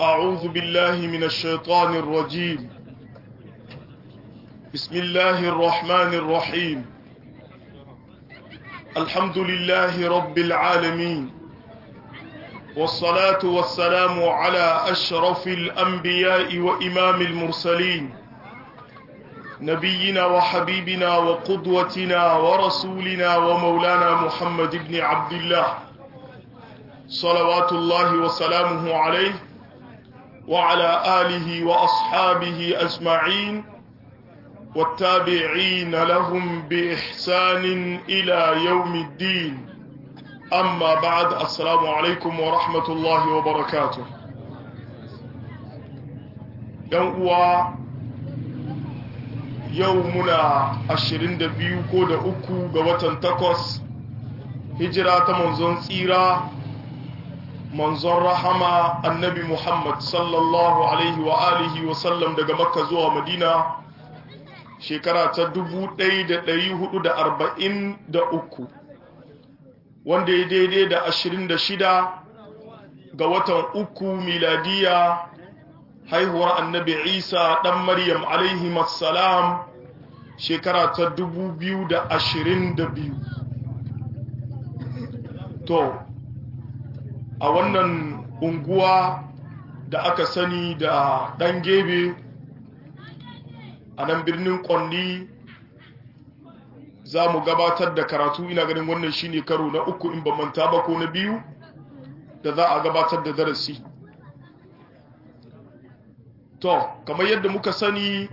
أعوذ بالله من الشيطان الرجيم بسم الله الرحمن الرحيم الحمد لله رب العالمين والصلاة والسلام على أشرف الأنبياء وإمام المرسلين نبينا وحبيبنا وقدوتنا ورسولنا ومولانا محمد بن عبد الله صلوات الله وسلامه عليه وعلى آله وأصحابه أجمعين والتابعين لهم بإحسان إلى يوم الدين أما بعد السلام عليكم ورحمة الله وبركاته يوم يومنا عشرين دبيو كود أكو قوة تقص هجرة منزون سيرة manzon rahama annabi Muhammad sallallahu alaihi wa alihi wa sallam daga makka zuwa madina shekara ta 1443 wanda ya daidai da 26 ga watan uku miladiya haihuwar annabi isa dan maryam alaihi salam shekara ta 2022 to a wannan unguwa da aka sani da ɗan gebe a nan birnin ƙwalli za mu gabatar da karatu ina ganin wannan shine karo na uku in ba manta ba ko na biyu da za a gabatar da darasi to kamar yadda muka sani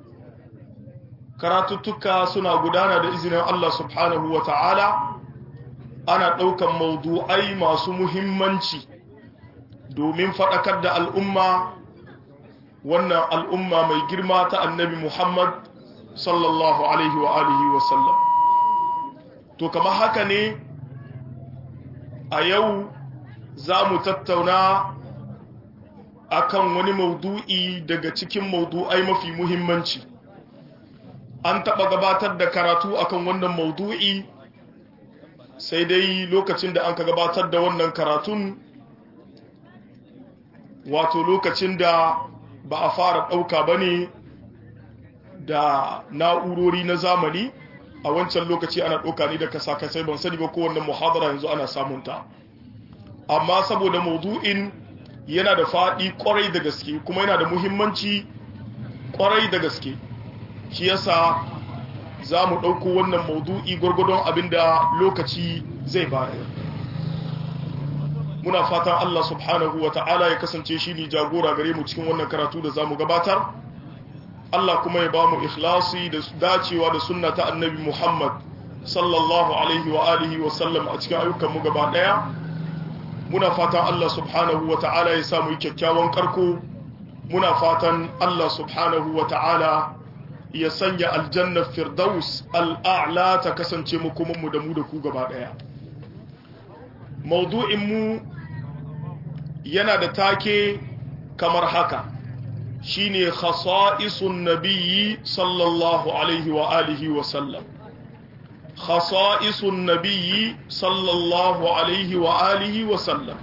karatuttuka suna gudana da izinin Allah subhanahu wa ta'ala ana ɗaukan maudu'ai masu muhimmanci domin faɗakar da al'umma wannan al'umma mai girma ta annabi Muhammad sallallahu alaihi wa alihi wa sallam to kama haka ne a yau za mu tattauna akan wani maudu'i daga cikin maudu'ai mafi muhimmanci an taɓa gabatar da karatu akan wannan maudu'i sai dai lokacin da an ka gabatar da wannan karatun wato lokacin da ba a fara ɗauka ba ne da na'urori na zamani a wancan lokaci ana ɗauka ne da kasa-kasai ban sani ba kowanne muhadara yanzu ana samunta amma saboda maudu'in yana da faɗi ƙwarai da gaske kuma yana da muhimmanci ƙwarai da gaske shi yasa za mu ɗauko wannan maudu'i gwargwadon abinda lokaci zai bayar muna fatan Allah subhanahu wa ta'ala ya kasance shi ne jagora gare mu cikin wannan karatu da za mu gabatar Allah kuma ya ba mu ikhlasi da dacewa da sunna ta annabi Muhammad sallallahu alaihi wa alihi wa sallam a cikin ayyukan mu gaba ɗaya muna fatan Allah subhanahu wa ta'ala ya samu kyakkyawan karko muna fatan Allah subhanahu wa ta'ala ya sanya aljannar firdaus al'a'la ta kasance mu da mu da ku gaba ɗaya. Maudu'inmu yana da take kamar haka shi ne khasa'isun nabiyyi sallallahu alaihi wa alihi wa sallam. Khasa'isun nabiyyi sallallahu alaihi wa alihi wa sallam.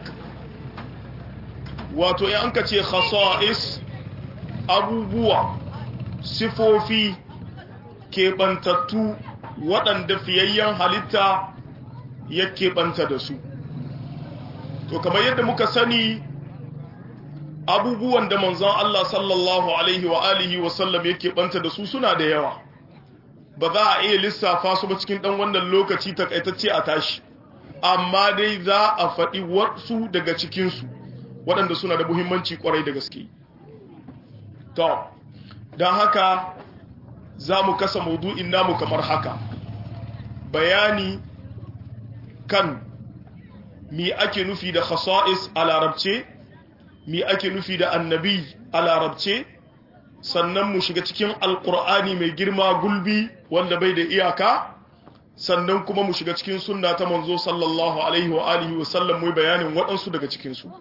Wato, ya an ka ce khasa'is abubuwa sifofi keɓantattu waɗanda fiyayyen halitta ya keɓanta da su to kamar yadda muka sani abubuwan da manzon Allah sallallahu alaihi wa alihi wa sallam ya keɓanta da su suna da yawa ba za a iya lissafa su ba cikin ɗan wannan lokaci takaitacce a tashi amma dai za a faɗi wasu daga cikinsu waɗanda suna da muhimmanci ƙwarai da gaske to don haka za mu kasa maudu'in namu kamar haka bayani kan mi ake nufi da khasa'is a larabce mi ake nufi da annabi a larabce sannan mu shiga cikin alkur'ani mai girma gulbi wanda bai da iyaka sannan kuma mu shiga cikin sunna ta manzo sallallahu alaihi wa alihi wa sallam mu bayanin waɗansu daga cikinsu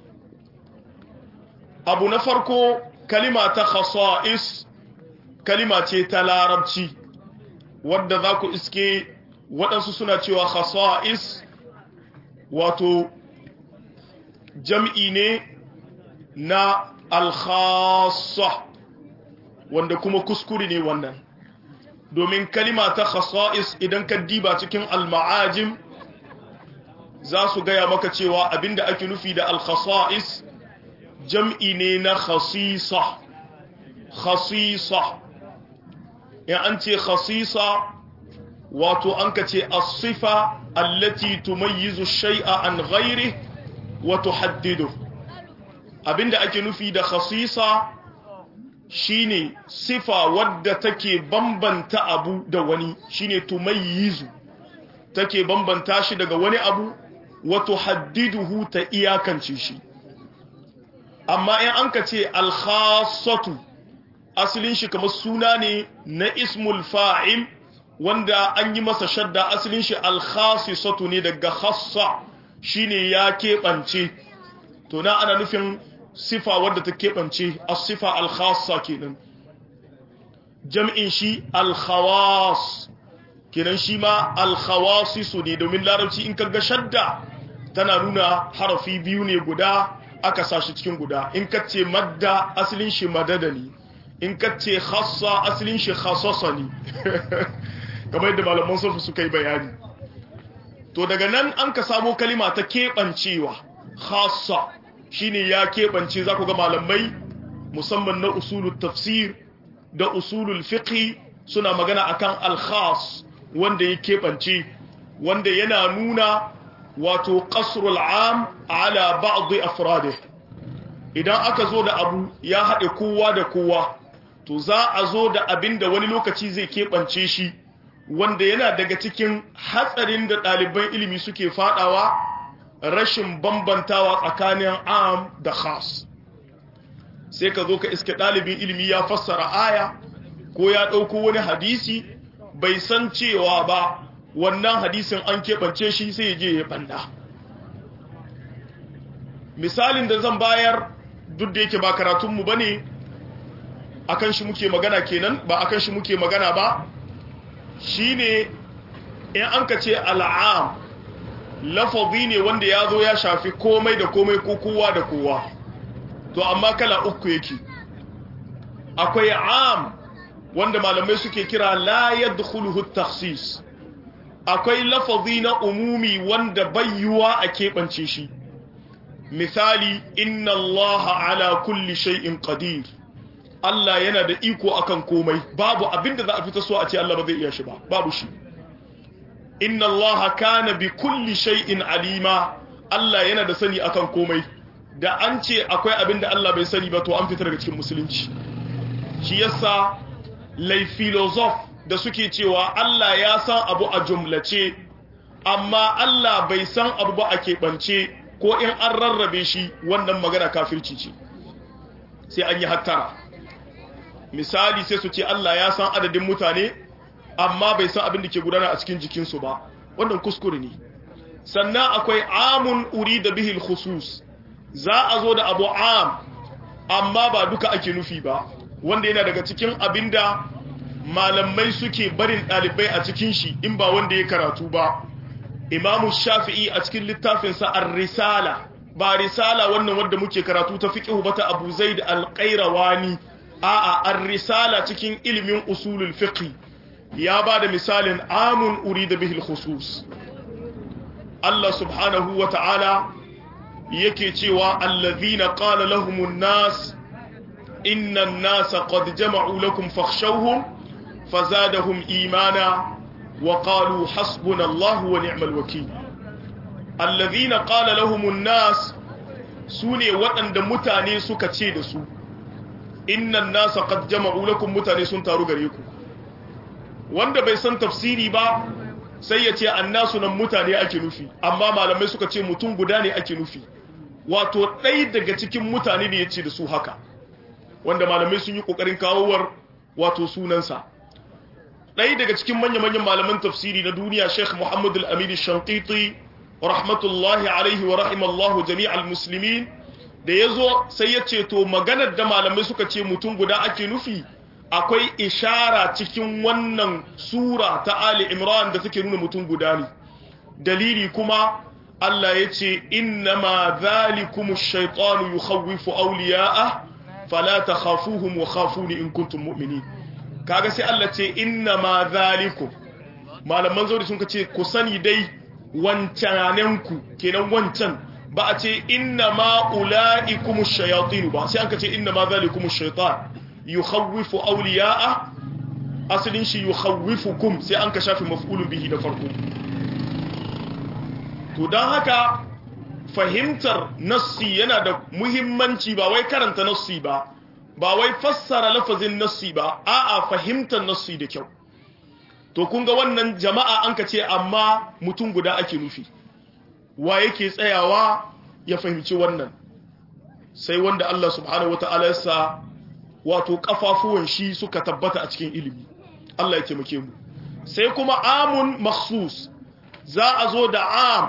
abu na farko kalima ta khasa'is kalima ce ta larabci wadda za ku iske waɗansu suna cewa khasa'is wato jam'i ne na alkhassa wanda kuma kuskure ne wannan domin kalima ta khasa'is idan ka diba cikin al-ma'ajim za su gaya maka cewa abinda ake nufi da al-khasa'is jam'i ne na khasisa khasisa in an ce khasisa wato an ka ce as-sifa allati tumayyizu shay'a an ghairi wa tuhaddidu abinda ake nufi da khasisa shine sifa wadda take bambanta abu da wani shine tumayyizu take bambanta shi daga wani abu wa tuhaddiduhu ta iyakance shi amma in an ka ce al-khassatu asalin shi kamar suna ne na ismul fa'il wanda an yi masa shadda asalin shi al-khassatu ne daga khassa shine ya keɓance to na ana nufin sifa wadda ta keɓance as-sifa al-khassa kenan jam'in shi al-khawas kenan shi ma al-khawasisu ne domin larabci in kaga shadda tana nuna harafi biyu ne guda aka sashi cikin guda in ka ce madda asalin shi madada ne in ka ce khassa asalin shi khassasa ne kamar yadda malaman sufu suka yi bayani to daga nan an ka samo kalima ta keɓancewa khassa shine ya keɓance za ku ga malamai musamman na usulul tafsir da usulul fiqh suna magana akan al-khas wanda ya keɓance wanda yana nuna wato qasrul am ala ba'd afradih idan aka zo da abu ya haɗe kowa da kowa to za a zo da abin da wani lokaci zai keɓance shi wanda yana daga cikin hatsarin da ɗaliban ilimi suke faɗawa rashin bambantawa tsakanin am da khas sai ka zo ka iske ɗalibin ilimi ya fassara aya ko ya ɗauko wani hadisi bai san cewa ba wannan hadisin an keɓance shi sai ya je ya ɓanda misalin da zan bayar duk da yake ba karatunmu ba ne akan shi muke magana kenan ba akan shi muke magana ba shine in an ka ce al'am lafazi ne wanda ya zo ya shafi komai da komai ko kowa da kowa to amma kala uku yake akwai am wanda malamai suke kira la yadkhuluhu takhsis akwai lafazi na umumi wanda bayyuwa a keɓance shi misali inna allaha ala kulli shay'in qadir Allah yana da iko akan komai babu abinda za a fita so a ce Allah ba zai iya shi ba babu shi inna allaha kana bi kulli shay'in alima Allah yana da sani akan komai da an ce akwai abinda Allah bai sani ba to an fita daga cikin musulunci shi yasa lai filosof da suke cewa Allah ya san abu a jumlace amma Allah bai san abu ba a keɓance ko in an rarrabe shi wannan magana kafirci ce sai an yi hattara misali sai su ce Allah ya san adadin mutane amma bai san abin da ke gudana a cikin jikinsu ba wannan kuskure ne sannan akwai amun uri da bihil khusus za a zo da abu am amma ba duka ake nufi ba wanda yana daga cikin abin da malamai suke barin ɗalibai a cikin shi in ba wanda ya karatu ba imamu shafi'i a cikin littafinsa ar-risala ba risala wannan wanda muke karatu ta fiqhu ba ta abu zaid al-qayrawani a'a ar-risala cikin ilimin usulul fiqh ya ba da misalin amun urida bihi al-khusus Allah subhanahu wa ta'ala yake cewa allazina qala lahumun nas inna an-nasa qad jama'u lakum fakhshawhum fazadahum imana wa qalu hasbunallahu wa ni'mal wakeel allazina qala lahumun nas sune waɗanda mutane suka ce da su innan nasa qad jama'u lakum mutane sun taru gare ku wanda bai san tafsiri ba sai ya ce annasu nan mutane ake nufi amma malamai suka ce mutum guda ne ake nufi wato ɗai daga cikin mutane ne ya ce da su haka wanda malamai sun yi ƙoƙarin kawowar wato sunansa ɗai daga cikin manya-manyan malaman tafsiri na duniya sheikh muhammad al-amiri shankiti rahmatullahi alaihi wa rahimallahu jami'al muslimin da ya zo sai ya ce to maganar da malamai suka ce mutum guda ake nufi akwai ishara cikin wannan sura ta Ali Imran da take nuna mutum guda ne dalili kuma Allah ya ce innama zalikumu shaitanu yukhawwifu awliya'ah fala takhafuhum wa khafuni in kuntum mu'minin kaga sai Allah ce innama zalikum malaman zauri sun ce ku sani dai wancananku kenan wancan ba a ce innama ulaikum shayatin ba sai an ka ce innama zalikum shaitan yukhawwifu awliya'ah asalin shi yukhawwifukum sai an ka shafi maf'ulun bihi da farko to don haka fahimtar nassi yana da muhimmanci ba wai karanta nassi ba ba wai fassara lafazin nassi ba a'a fahimtar nassi da kyau to kun ga wannan jama'a an ka ce amma mutum guda ake nufi wa yake tsayawa ya fahimci wannan sai wanda Allah subhanahu wata'ala ya sa wato kafafuwan shi suka tabbata a cikin ilimi Allah ya taimake mu sai kuma amun makhsus za a zo da am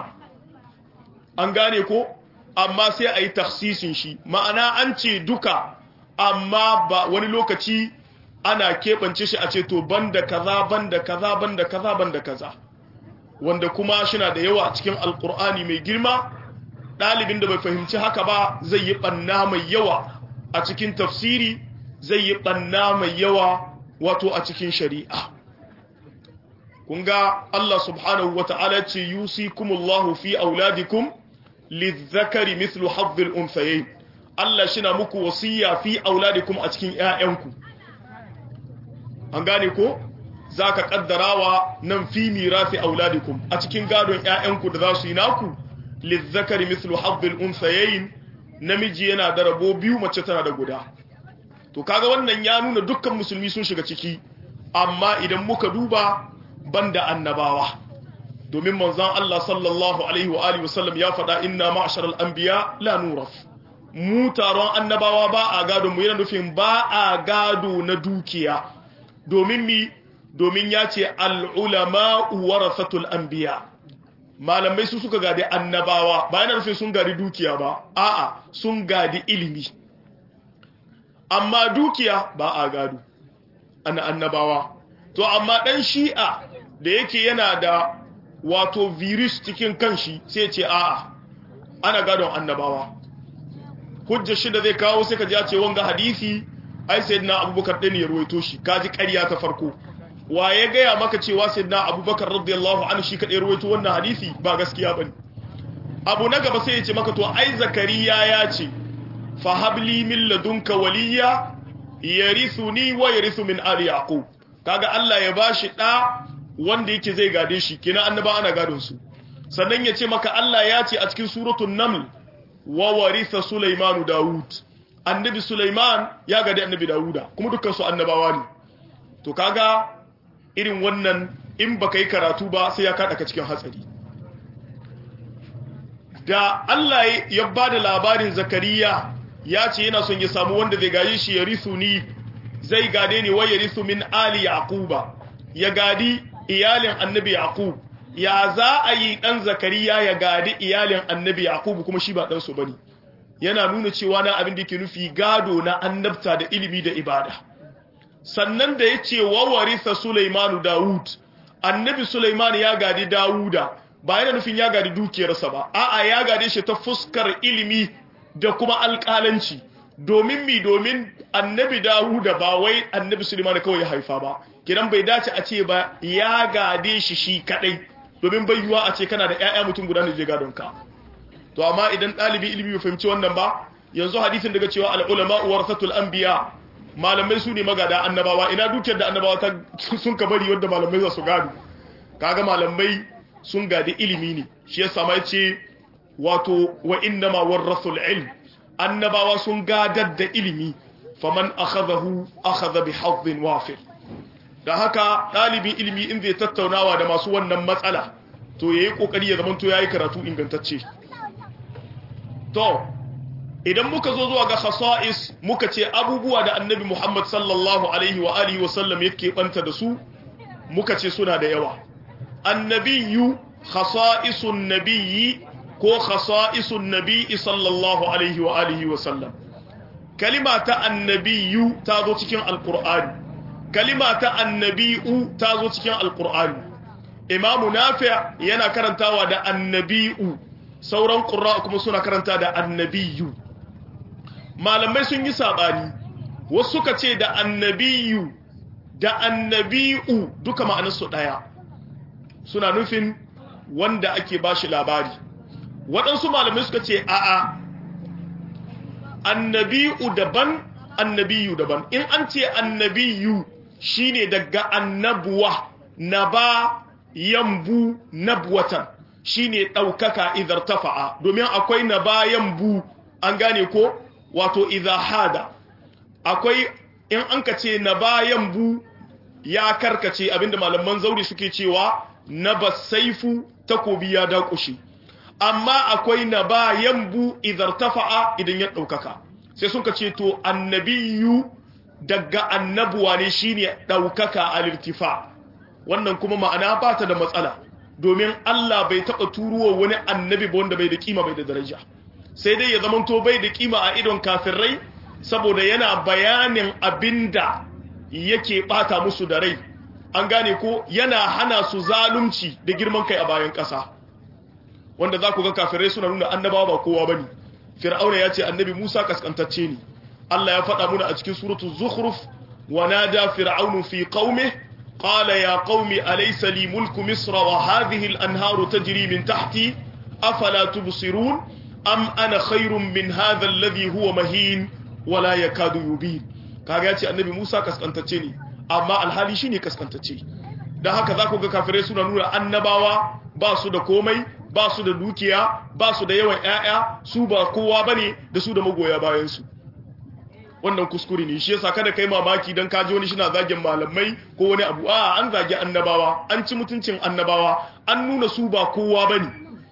an gane ko amma sai a yi taksisin shi ma'ana an ce duka amma ba wani lokaci ana keɓance shi a ce to banda kaza banda kaza banda kaza banda kaza wanda kuma shina da yawa a cikin alkur'ani mai girma ɗalibin da bai fahimci haka ba zai yi ɓanna mai yawa a cikin tafsiri zai yi ɓanna mai yawa wato a cikin shari'a kun ga Allah subhanahu wa ta'ala ce yusikumullahu fi auladikum lizzakari mithlu hazzil unthayayn Allah shina muku wasiya fi auladikum a cikin ƴaƴanku an gane ko zaka kaddarawa nan fi mirasi auladikum a cikin gadon ƴaƴanku da za su yi naku lizzakari mithlu hazzil unthayayn namiji yana da rabo biyu mace tana da guda to kaga wannan ya nuna dukkan musulmi sun shiga ciki amma idan muka duba banda annabawa domin manzon Allah sallallahu alaihi wa alihi wasallam ya faɗa inna ma'sharal anbiya la nuraf mu taron annabawa ba a gado mu yana nufin ba a gado na dukiya domin mi domin ya ce al ulama warasatul anbiya malamai su suka gadi annabawa ba yana nufin sun gadi dukiya ba a'a sun gadi ilimi amma dukiya ba a gado ana annabawa to amma dan shi'a da yake yana da wato virus cikin kanshi sai ce a'a ana gadon annabawa hujjar shi da zai kawo sai ka ji a ce wanga hadisi ai sayyidina abubakar ɗin ya ruwaito shi kaji ƙarya ta farko wa ya gaya maka cewa sayyidina abubakar radiyallahu anhu shi kaɗai ruwaito wannan hadisi ba gaskiya bane abu na gaba sai ya ce maka to ai zakariya ya ce fa habli min ladunka waliya yarithuni wa yarithu min ali yaqub kaga Allah ya bashi da wanda yake zai gade shi kina annaba ana gadon su sannan ya ce maka Allah ya ce a cikin suratul naml wa waritha sulaimanu daud annabi sulaiman ya gade annabi dauda kuma dukkan su annabawa ne to kaga irin wannan in baka yi karatu ba sai ya kada ka cikin hatsari da Allah ya bada labarin zakariya ya ce yana son ya samu wanda zai gaji shi ya risu ni zai gade ni wa ya risu min ali yaquba ya gadi iyalin annabi yaqub ya za a yi dan zakariya ya gadi iyalin annabi yaqub kuma shi ba dan su bane yana nuna cewa na abin da yake nufi gado na annabta da ilimi da ibada sannan da yace wa warisa sulaimanu daud annabi sulaiman ya gadi dauda ba yana nufin ya gadi dukiyarsa ba a'a ya gade shi ta fuskar ilimi da kuma alƙalanci domin mi domin annabi Dawuda ba wai annabi Sulaiman kawai ya haifa ba kidan bai dace a ce ba ya gade shi shi kadai domin bai yiwa a ce kana da ƴaƴa mutum guda ne je gadon ka to amma idan ɗalibi ilimi bai fahimci wannan ba yanzu hadisin daga cewa al ulama warasatul anbiya malamai su ne magada annabawa ina dukiyar da annabawa ta sun ka bari wanda malamai za su gado kaga malamai sun gadi ilimi ne shi yasa mai ce wato wa innama warrasul ilm annabawa sun gadar da ilimi faman akhadahu akhadha bi hazzin wafir da haka dalibin ilimi in zai tattaunawa da masu wannan matsala to yayi kokari ya zamanto yayi karatu ingantacce to idan muka zo zuwa ga khasa'is muka ce abubuwa da annabi Muhammad sallallahu alaihi wa alihi wa sallam yake banta da su muka ce suna da yawa annabiyu khasa'isun nabiyyi ko khasa'isun nabiyyi sallallahu alaihi wa alihi wa sallam kalima ta annabiyu ta zo cikin alqur'ani kalima ta annabiyu ta zo cikin alqur'ani imamu nafi' yana karantawa da annabiyu sauran qurra kuma suna karanta da annabiyu malamai sun yi sabani wasu suka ce da annabiyu da annabi'u duka ma'anarsu daya suna nufin wanda ake bashi labari waɗansu malamai suka ce a'a annabi'u daban annabiyu daban in an ce annabiyu shine daga annabuwa naba yambu nabwatan shine daukaka idar tafa'a domin akwai naba yambu an gane ko wato idha hada akwai in an ka ce naba yambu ya karkace abinda malaman zauri suke cewa naba saifu takobi ya dakushi amma akwai naba yambu idar tafa'a idan ya daukaka sai suka ce to annabiyu daga annabuwa ne shine daukaka al-irtifa wannan kuma ma'ana ba ta da matsala domin Allah bai taba turuwa wani annabi ba wanda bai da kima bai da daraja sai dai ya zamanto bai da kima a idon kafirai saboda yana bayanin abinda yake bata musu da rai an gane ko yana hana su zalunci da girman kai a bayan ƙasa wanda za ku ga kafirai suna nuna annabawa ba kowa bane fir'auna ya ce annabi Musa kaskantacce ne Allah ya faɗa muna a cikin suratu zukhruf wa nada fir'aunu fi qaumi qala ya qaumi alaysa li mulku misra wa hadhihi al-anharu tajri min tahti afala tubsirun am ana khairun min hadha alladhi huwa mahin wa la yakadu yubin kaga ya ce annabi Musa kaskantacce ne amma alhali shine kaskantacce dan haka za ku ga kafirai suna nuna annabawa ba su da komai ba su da dukiya ba su da yawan ƴaƴa su ba kowa bane da su da magoya bayan su wannan kuskure ne shi yasa kada kai mamaki dan kaji wani shina zagin malamai ko wani abu a an zagi annabawa an ci mutuncin annabawa an nuna su ba kowa bane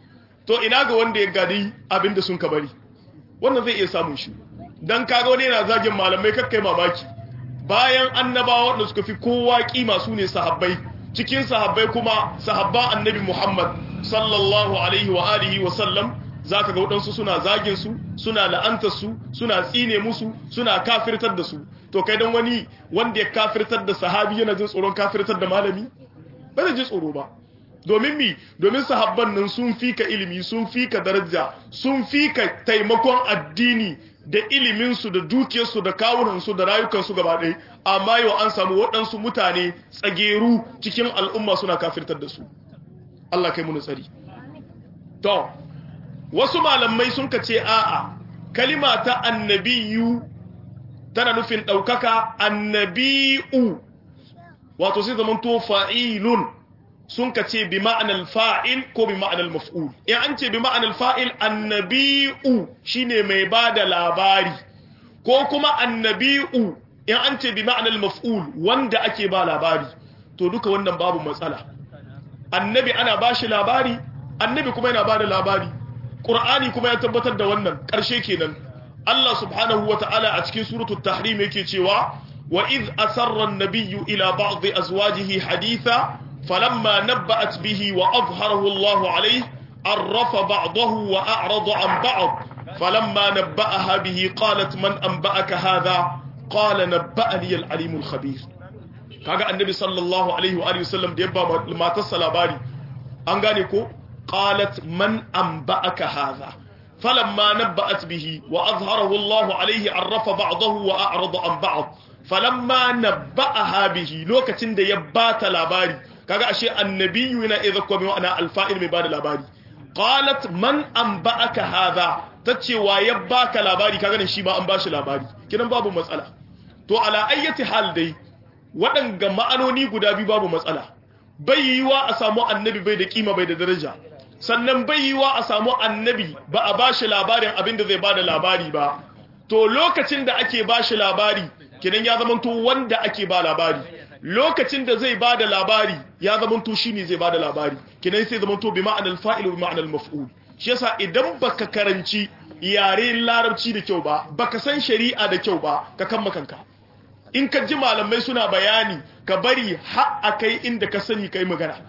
to ina ga wanda ya gadi abinda sun ka bari wannan zai iya samun shi dan kaga wani yana zagin malamai kakkai mamaki bayan annabawa wanda suka fi kowa kima su ne sahabbai cikin sahabbai kuma sahabba annabi Muhammad sallallahu alaihi wa alihi wa sallam zaka ga wadansu suna zagin su suna la'antar su suna tsine musu suna kafirtar da su to kai dan wani wanda ya kafirtar da sahabi yana jin tsoron kafirtar da malami ba zai ji tsoro ba domin mi domin sahabban nan sun fika ilimi sun fika daraja sun fika taimakon addini da iliminsu da dukiyarsu da kawunansu da rayukansu gaba ɗaya amma yau an samu waɗansu mutane tsageru cikin al'umma suna kafirtar da su Allah kai muni tsari to wasu malamai sun ka ce a'a kalima ta annabiyu tana nufin ɗaukaka annabi'u wato sai zamanto fa'ilun sun ka ce bi ma'anar fa'il ko bi ma'anar maf'ul in an ce bi ma'anar fa'il annabi'u shine mai ba da labari ko kuma annabi'u in an ce bi ma'anar maf'ul wanda ake ba labari to duka wannan babu matsala annabi ana ba shi labari annabi kuma yana ba da labari ƙur'ani kuma ya tabbatar da wannan ƙarshe kenan Allah subhanahu wa ta'ala a cikin suratul tahrim yake cewa wa iz asarra an-nabiyyu ila ba'd azwajihi haditha فلما نبأت به وأظهره الله عليه عرف بعضه وأعرض عن بعض فلما نبأها به قالت من أنبأك هذا قال نبأني العليم الخبير kaga annabi sallallahu alaihi wa alihi wasallam da yabba matarsa labari an gane ko qalat man anba'aka hadha falamma nabba'at bihi wa azharahu Allah alaihi arrafa ba'dahu wa a'rada an ba'd falamma nabba'aha bihi lokacin da ya bata labari kaga ashe annabiyu yana idza kuma ma'ana alfa'il mai bada labari qalat man anba'aka hadha tace wa ya baka labari kaga ne shi ma an bashi labari kidan babu matsala to ala ayyati hal dai waɗanga ma'anoni guda biyu babu matsala bai yiwa a samu annabi bai da kima bai da daraja sannan bai yiwa a samu annabi ba a bashi labarin abin da zai bada labari ba to lokacin da ake bashi labari kidan ya zamanto wanda ake ba labari lokacin da zai bada labari ya zamanto shine zai bada labari kinan sai zamanto bi ma'anal fa'il wa ma'anal maf'ul shi yasa idan baka karanci yare larabci da kyau ba baka san shari'a da kyau ba ka kan makanka in ka ji malamai suna bayani ka bari har akai inda ka sani kai magana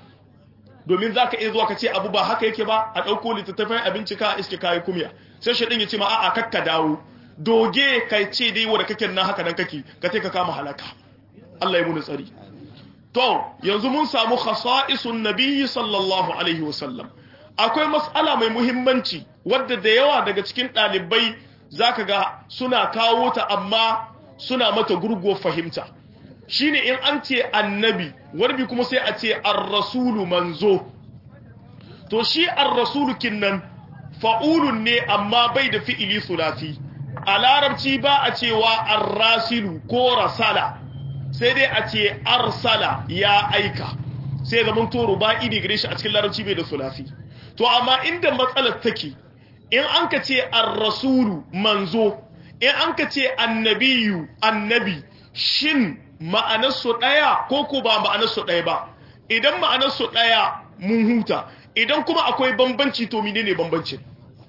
domin zaka iya zuwa ka ce abu ba haka yake ba a dauko littattafan abinci ka iske kai kumya sai shedin ya ce ma a'a kakka dawo doge kai ce dai wanda kake nan haka nan kake ka ce ka kama halaka Allah ya muni tsari to yanzu mun samu khasa'isun nabiyyi sallallahu alaihi wasallam akwai mas'ala mai muhimmanci wadda da yawa daga cikin ɗalibai zaka ga suna kawo ta amma suna mata gurguwar fahimta shine in an ce annabi warbi kuma sai a ce ar-rasulu manzo to shi ar-rasulu kinnan fa'ulun ne amma bai da fi'ili sulasi a larabci ba a cewa ar-rasilu ko rasala sai dai a ce arsala ya aika sai zaman to ruba'i ne gare shi a cikin larabci bai da sulasi to amma inda matsalar take in an ka ce ar-rasulu manzo in an ka ce annabiyu annabi shin ma'anarsu ɗaya ko ko ba ma'anarsu ɗaya ba idan ma'anarsu ɗaya mun huta idan kuma akwai bambanci to mine ne bambancin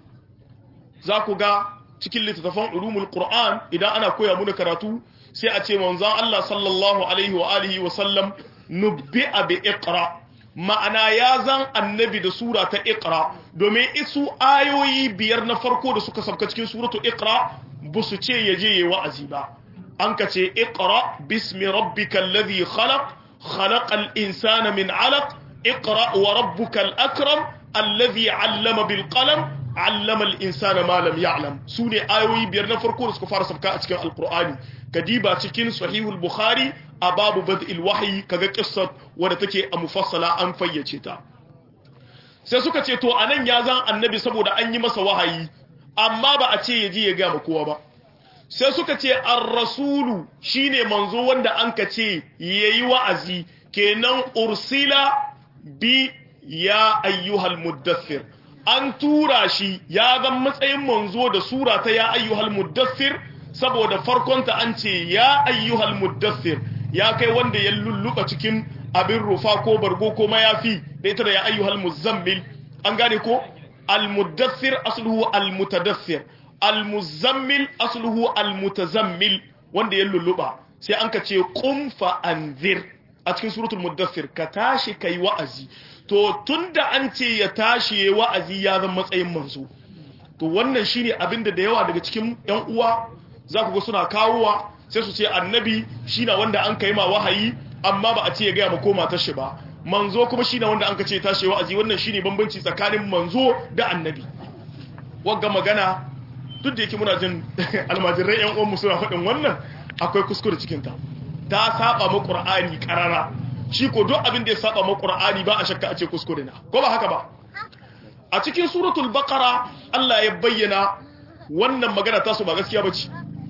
za ku ga cikin littattafan ulumul qur'an idan ana koya muna karatu sai a ce manzon Allah sallallahu alaihi wa alihi wa sallam nubbi'a bi iqra ma'ana ya zan annabi da sura ta iqra domin isu ayoyi biyar na farko da suka sabka cikin suratu iqra ba su ce yaje yayi wa'azi ba an ka ce iqra bismi rabbikal ladhi khalaq khalaqal insana min 'alaq iqra wa rabbukal akram alladhi 'allama bil qalam 'allama al insana ma lam ya'lam sune ayoyi biyar na farko da suka fara sabka a cikin alqur'ani kadiba cikin sahihul bukhari a babu bad'il wahyi kaga qissat wadda take a mufassala an fayyace ta sai suka ce to anan ya zan annabi saboda an yi masa wahayi amma ba a ce yaji ya ga kowa ba sai suka ce ar-rasulu shine manzo wanda an ka ce yayi wa'azi kenan ursila bi ya ayyuhal muddathir an tura shi ya zan matsayin manzo da sura ta ya ayyuhal muddathir saboda farkonta an ce ya ayyuhal muddathir ya kai wanda ya lulluka cikin abin rufa ko bargo ko mayafi da ita da ya ayyuhal muzammil an gane ko al-muddathir asluhu al-mutadaththir al-muzammil asluhu al-mutazammil wanda ya lulluba sai an ka ce qum fa anzir a cikin suratul muddathir ka tashi kai wa'azi to tunda an ce ya tashi yayi wa'azi ya zama matsayin manzo to wannan shine abinda da yawa daga cikin yan uwa za ku ga suna kawowa sai su ce annabi shine wanda an kai ma wahayi amma ba a ce ya gaya ma ko matar shi ba manzo kuma shine wanda an ka ce tashi wa'azi wannan shine bambanci tsakanin manzo da annabi wagga magana duk da yake muna jin almajirai yan uwan suna faɗin wannan akwai kuskure cikin ta ta saba ma qur'ani karara shi ko duk abin da ya saba ma qur'ani ba a shakka a ce kuskure na ko ba haka ba a cikin suratul baqara Allah ya bayyana wannan magana ta su ba gaskiya bace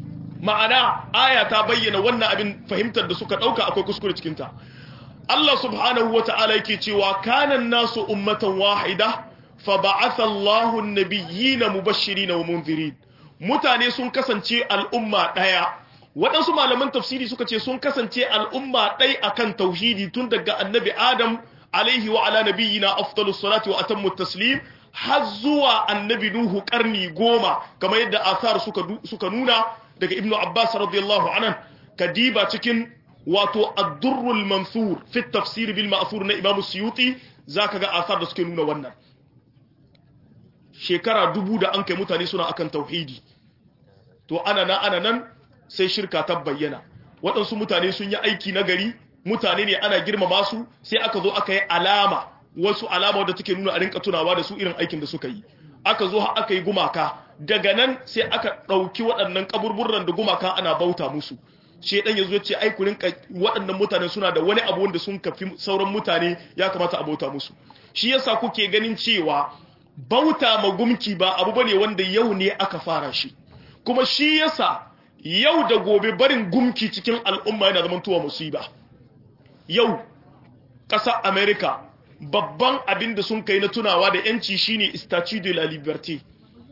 ma'ana aya ta bayyana wannan abin fahimtar da suka dauka akwai kuskure cikin ta Allah subhanahu wata'ala yake cewa kanan nasu ummatan wahida fa ba'atha Allahu an-nabiyyina mubashirin wa munzirin mutane sun kasance al'umma daya waɗansu malaman tafsiri suka ce sun kasance al'umma ɗai akan tauhidi tun daga annabi Adam alaihi wa ala nabiyyina afdalus salati wa atammu taslim har zuwa annabi Nuhu karni goma kamar yadda asar suka suka nuna daga Ibn Abbas radiyallahu anhu kadiba cikin wato ad-durrul mansur fi tafsir bil ma'thur na Imam Suyuti zaka ga asar da suke nuna wannan shekara dubu da an kai mutane suna akan tauhidi to ana nan ana nan sai shirka ta bayyana waɗansu mutane sun yi aiki na gari mutane ne ana girmama su sai aka zo aka yi alama wasu alama wadda take nuna a rinka tunawa da su irin aikin da suka yi aka zo aka yi gumaka daga nan sai aka ɗauki waɗannan kaburburan da gumaka ana bauta musu shedan ya zo ce ai ku rinka waɗannan mutane suna da wani abu wanda sun kafi sauran mutane ya kamata a bauta musu shi yasa kuke ganin cewa bauta ma gumki ba abu bane wanda yau ne aka fara shi kuma shi yasa yau da gobe barin gumki cikin al'umma yana zaman tuwa musiba yau ƙasar america babban abin da sun kai na tunawa da yanci shine statue de la liberté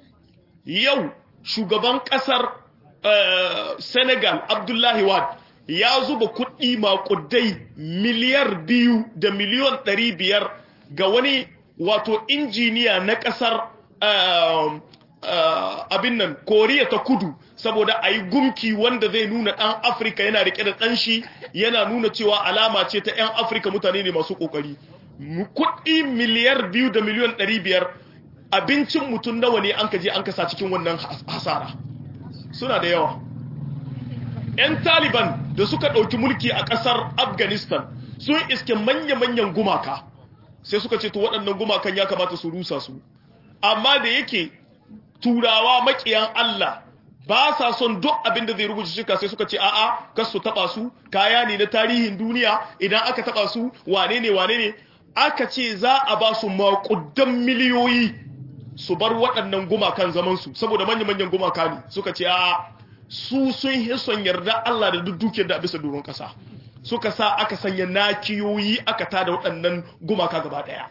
yau shugaban ƙasar uh, senegal abdullahi wad ya zuba kuɗi maƙudai miliyar biyu da miliyon ɗari biyar ga wani wato injiniya na ƙasar uh, uh, abin nan koriya ta kudu saboda a yi gumki wanda zai nuna ɗan afirka yana rike da ɗan shi yana nuna cewa alama ce ta 'yan afirka mutane ne masu ƙoƙari kuɗi miliyar biyu da miliyan ɗari biyar abincin mutum nawa ne an ka je an kasa cikin wannan hasara suna da yawa 'yan taliban da suka ɗauki mulki a ƙasar afghanistan sun iske manya-manyan gumaka sai suka ce to waɗannan gumakan ya kamata su rusa su amma da yake turawa makiyan Allah ba sa son duk abin da zai rubuta shirka sai suka ce a'a kas su taba su kaya ne na tarihin duniya idan aka taba su wane ne wane ne aka ce za a ba su maƙudan miliyoyi su bar waɗannan gumakan zaman su saboda manya-manyan gumaka ne suka ce a'a su sun yi son yarda Allah da duk dukiyar da bisa doron ƙasa suka sa aka sanya nakiyoyi aka tada waɗannan gumaka gaba ɗaya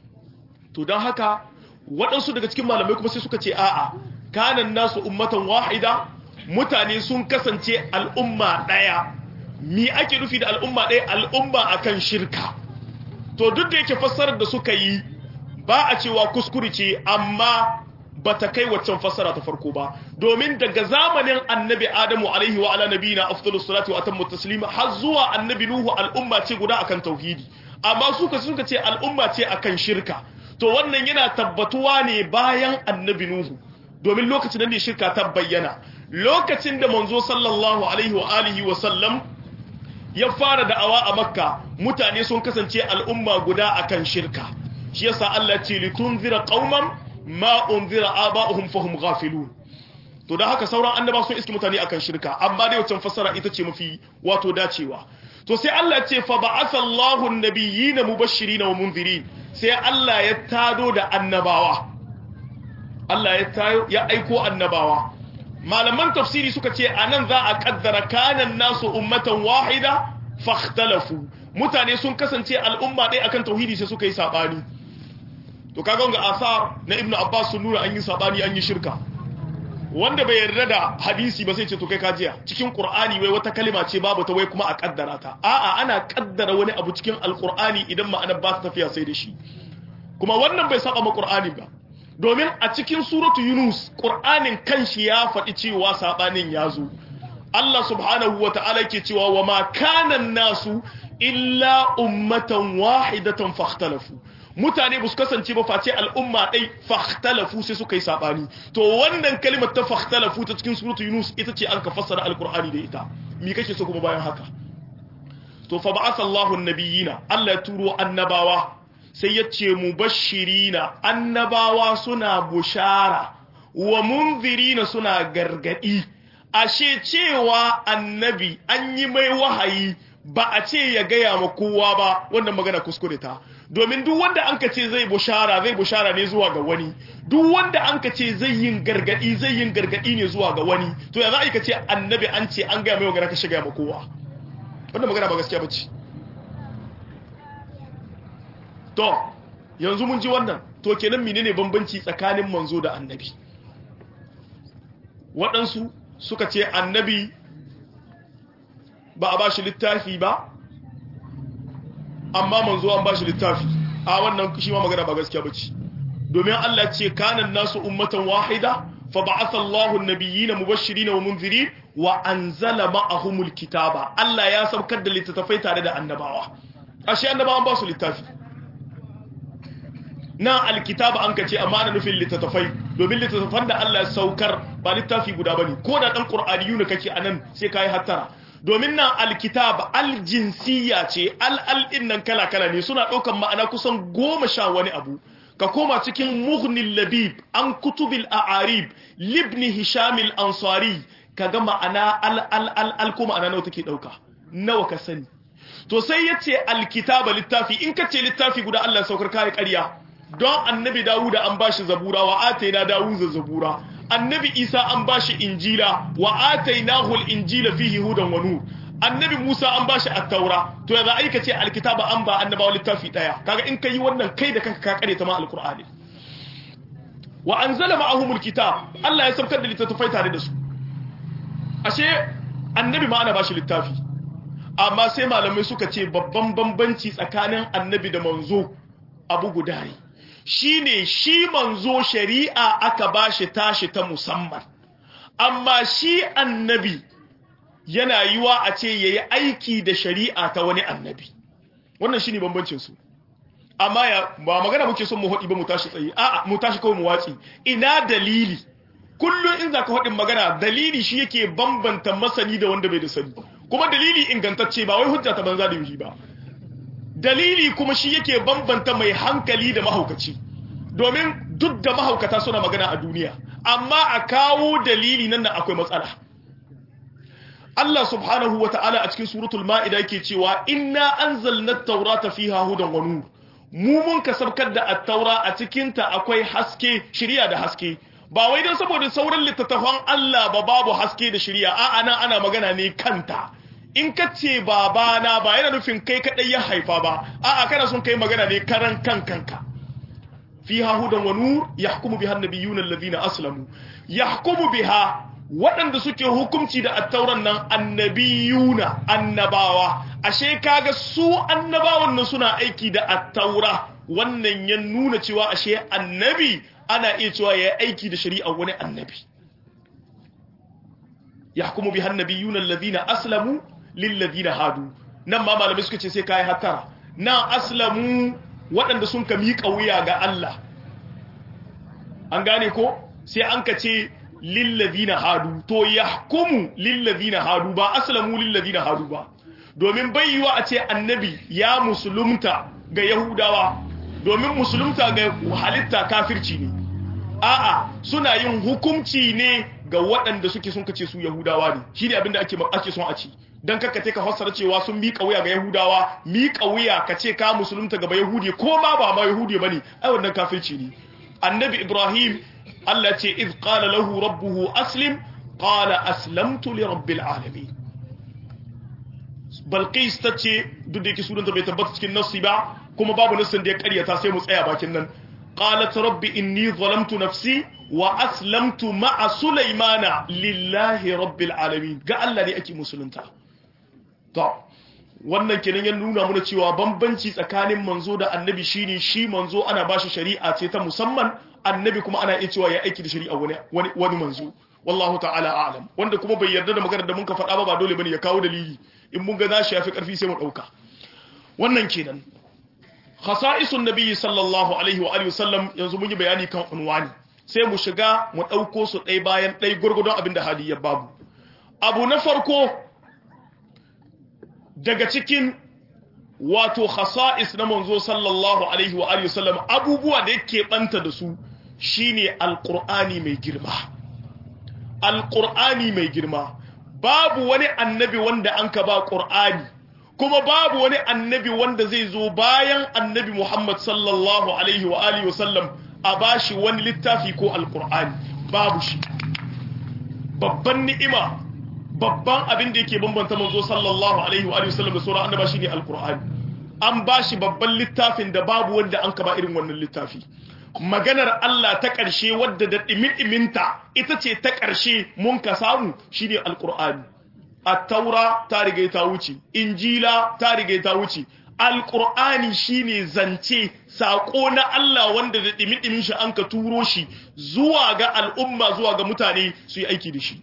to don haka waɗansu daga cikin malamai kuma sai suka ce a'a kanan nasu ummatan wahida mutane sun kasance al'umma ɗaya mi ake nufi da al'umma ɗaya al'umma akan shirka to duk da yake fassarar da suka yi ba a cewa kuskure ce amma ba ta kai waccan fassara ta farko ba domin daga zamanin annabi adamu alaihi wa ala nabiyina afdalus salatu wa atammu taslima har zuwa annabi nuhu al'umma ce guda akan tauhidi amma suka suka ce al'umma ce akan shirka to wannan yana tabbatuwa ne bayan annabi nuhu domin lokacin da ne shirka ta bayyana lokacin da manzo sallallahu alaihi wa alihi wa sallam ya fara da'awa a makka mutane sun kasance al'umma guda akan shirka shi yasa Allah ce litunzira qauman ma unzira aba'uhum fahum ghafilun to da haka sauran annaba sun iski mutane akan shirka amma dai wancan fassara ita ce mafi wato dacewa to sai Allah ce fa ba'atha Allahu an-nabiyyina mubashirin wa munzirin sai Allah ya tado da annabawa Allah ya tayo ya aiko annabawa malaman tafsiri suka ce anan za a kaddara kanan nasu ummatan wahida fakhtalafu mutane sun kasance al'umma ɗaya akan tauhidi sai suka yi sabani to kaga ga asar na ibnu abbas sun nuna an yi sabani an yi shirka wanda bai yarda da hadisi ba sai ce to kai kajiya cikin qur'ani wai wata kalima ce babu ta wai kuma a kaddara ta a'a ana kaddara wani abu cikin alqur'ani idan ma'anar ba ta tafiya sai da shi kuma wannan bai saba ma qur'ani ba domin a cikin suratu yunus qur'anin kanshi ya faɗi cewa sabanin ya zo Allah subhanahu wa ta'ala ke cewa wa ma kana nasu illa ummatan wahidatan fakhtalafu mutane ba su kasance ba face al'umma ɗai fakhtalafu sai suka yi saɓani to wannan kalimar ta fakhtalafu ta cikin suratu yunus ita ce an ka fassara alkur'ani da ita mi kake so kuma bayan haka to fa ba'atha Allahu nabiyina Allah ya turo annabawa sai ya ce mubashirina annabawa suna bushara wa munzirina suna gargadi ashe cewa annabi an yi mai wahayi ba a ce ya gaya ma kowa ba wannan magana kuskure ta domin duk wanda an ka ce zai bushara zai bushara ne zuwa ga wani duk wanda an ka ce zai yin gargadi zai yin gargadi ne zuwa ga wani to ya za a yi ka ce annabi an ce an gaya mai magana ka shiga ma kowa wannan magana ba gaskiya bace to yanzu mun ji wannan to kenan menene bambanci tsakanin manzo da annabi waɗansu suka ce annabi ba a ba shi littafi ba amma manzo an ba shi littafi a wannan shi ma magana ba gaskiya bace domin Allah ce kanan nasu ummatan wahida fa ba'atha Allahu an-nabiyyina mubashirin wa munzirin wa anzala ma'ahumul kitaba Allah ya saukar da littattafai tare da annabawa ashe annabawan ba su littafi na alkitaba an kace amma ana nufin littattafai domin littattafan da Allah ya saukar ba littafi guda bane ko da dan qur'aniyu ne kake anan sai kai hattara domin nan alkitab aljinsiya ce al'al ɗin nan kala-kala ne suna ɗaukan ma'ana kusan goma sha wani abu ka koma cikin muhnil labib an kutubil a'arib libni hishamil ansari ka ga ma'ana al ko ma'ana nawa take ɗauka nawa ka sani to sai ya ce alkitaba littafi in ka ce littafi guda Allah saukar kare ƙarya don annabi dawuda an bashi zabura wa ataina dawuza zabura annabi isa an bashi injila wa atainahu al-injila fihi hudan wa nur annabi musa an bashi at-taura to yanzu aika ce alkitaba an ba annabawa littafi daya kaga in kai wannan kai da kanka ka kare ta ma alqur'ani wa anzala ma'ahum al-kitab Allah ya saukar da littattafai tare da su ashe annabi ma ana bashi littafi amma sai malamai suka ce babban bambanci tsakanin annabi da manzo abu guda ne shine shi manzo shari'a aka bashi tashi ta musamman amma shi annabi yana yiwa a ce yayi aiki da shari'a ta wani annabi wannan shine bambancin su amma ya ba magana muke son mu hodi ba mu tashi tsaye a'a mu tashi kawai mu watsi ina dalili kullun in zaka hodin magana dalili shi yake bambanta masani da wanda bai da sani kuma dalili ingantacce ba wai hujja ta banza da yi ba dalili kuma shi yake bambanta mai hankali da mahaukaci domin duk da mahaukata suna magana a duniya amma a kawo dalili nan da akwai matsala Allah subhanahu wa ta'ala a cikin suratul ma'ida yake cewa inna anzalna at-taurata fiha hudan wa nur mu mun kasabkar da at-taura a cikin ta akwai haske shiriya da haske ba wai dan saboda sauran littattafan Allah ba babu haske da shiriya a'a nan ana magana ne kanta in ka ce babana ba yana nufin kai kadai ya haifa ba a'a kana son kai magana ne karan kan kanka fiha hudan wa nur yahkumu biha an-nabiyyuna alladhina aslamu yahkumu biha waɗanda suke hukunci da attauran nan annabiyuna annabawa ashe kaga su annabawan nan suna aiki da attaura wannan ya nuna cewa ashe annabi ana iya cewa ya aiki da shari'a wani annabi yahkumu biha annabiyuna alladhina aslamu lilladhina hadu nan ma malamai suka ce sai kai hatara nan aslamu waɗanda sun ka miƙa wuya ga Allah an gane ko sai an ka ce lillazina hadu to yahkumu lillazina hadu ba aslamu lillazina hadu ba domin bayyuwa a ce annabi ya musulunta ga yahudawa domin musulunta ga halitta kafirci ne a'a suna yin hukunci ne ga waɗanda suke sun kace su yahudawa ne shine abinda ake ake son a ci dan kakka ka fassara cewa sun miƙa wuya ga yahudawa miƙa wuya ka ce ka musulunta ga yahudi ko ma ba ma yahudi bane ai wannan kafirci ne annabi ibrahim Allah ce iz qala lahu rabbuhu aslim qala aslamtu li rabbil alamin Balqis tace duk da yake sunanta bai tabbata cikin nassi ba kuma babu nassin da ya karyata sai mu tsaya bakin nan qalat rabbi inni zalamtu nafsi wa aslamtu ma'a sulaymana lillahi rabbil alamin ga Allah ne ake musulunta to wannan kenan ya nuna mana cewa bambanci tsakanin manzo da annabi shine shi manzo ana bashi shari'a ce ta musamman annabi kuma ana iya cewa ya aiki da shari'a wani wani manzo wallahu ta'ala a'lam wanda kuma bai yarda da maganar da muka faɗa ba ba dole bane ya kawo dalili in mun ga za shi yafi karfi sai mu dauka wannan kenan khasa'isun nabiyyi sallallahu alaihi wa alihi wasallam yanzu mun yi bayani kan unwani sai mu shiga mu dauko su ɗaya bayan ɗaya gurgudun abinda hali ya babu abu na farko daga cikin wato khasa'is na manzo sallallahu alaihi wa alihi wasallam abubuwa da yake banta da su shine alqur'ani mai girma alqur'ani mai girma babu wani annabi wanda an ka ba qur'ani kuma babu wani annabi wanda zai zo bayan annabi Muhammad sallallahu alaihi wa alihi wasallam a bashi wani littafi ko alqur'ani babu shi babban ni'ima babban abin da yake bambanta manzo sallallahu alaihi wa sallam da sauran annaba shine alqur'ani an bashi babban littafin da babu wanda an kaba irin wannan littafi maganar Allah ta ƙarshe wadda da ɗimin-ɗiminta ita ce ta ƙarshe mun ka samu shine alqur'ani at-taura ta riga ta wuce injila ta riga ta wuce alqur'ani shine zance sako na Allah wanda da ɗimin-ɗimin shi an ka turo shi zuwa ga al'umma zuwa ga mutane su yi aiki da shi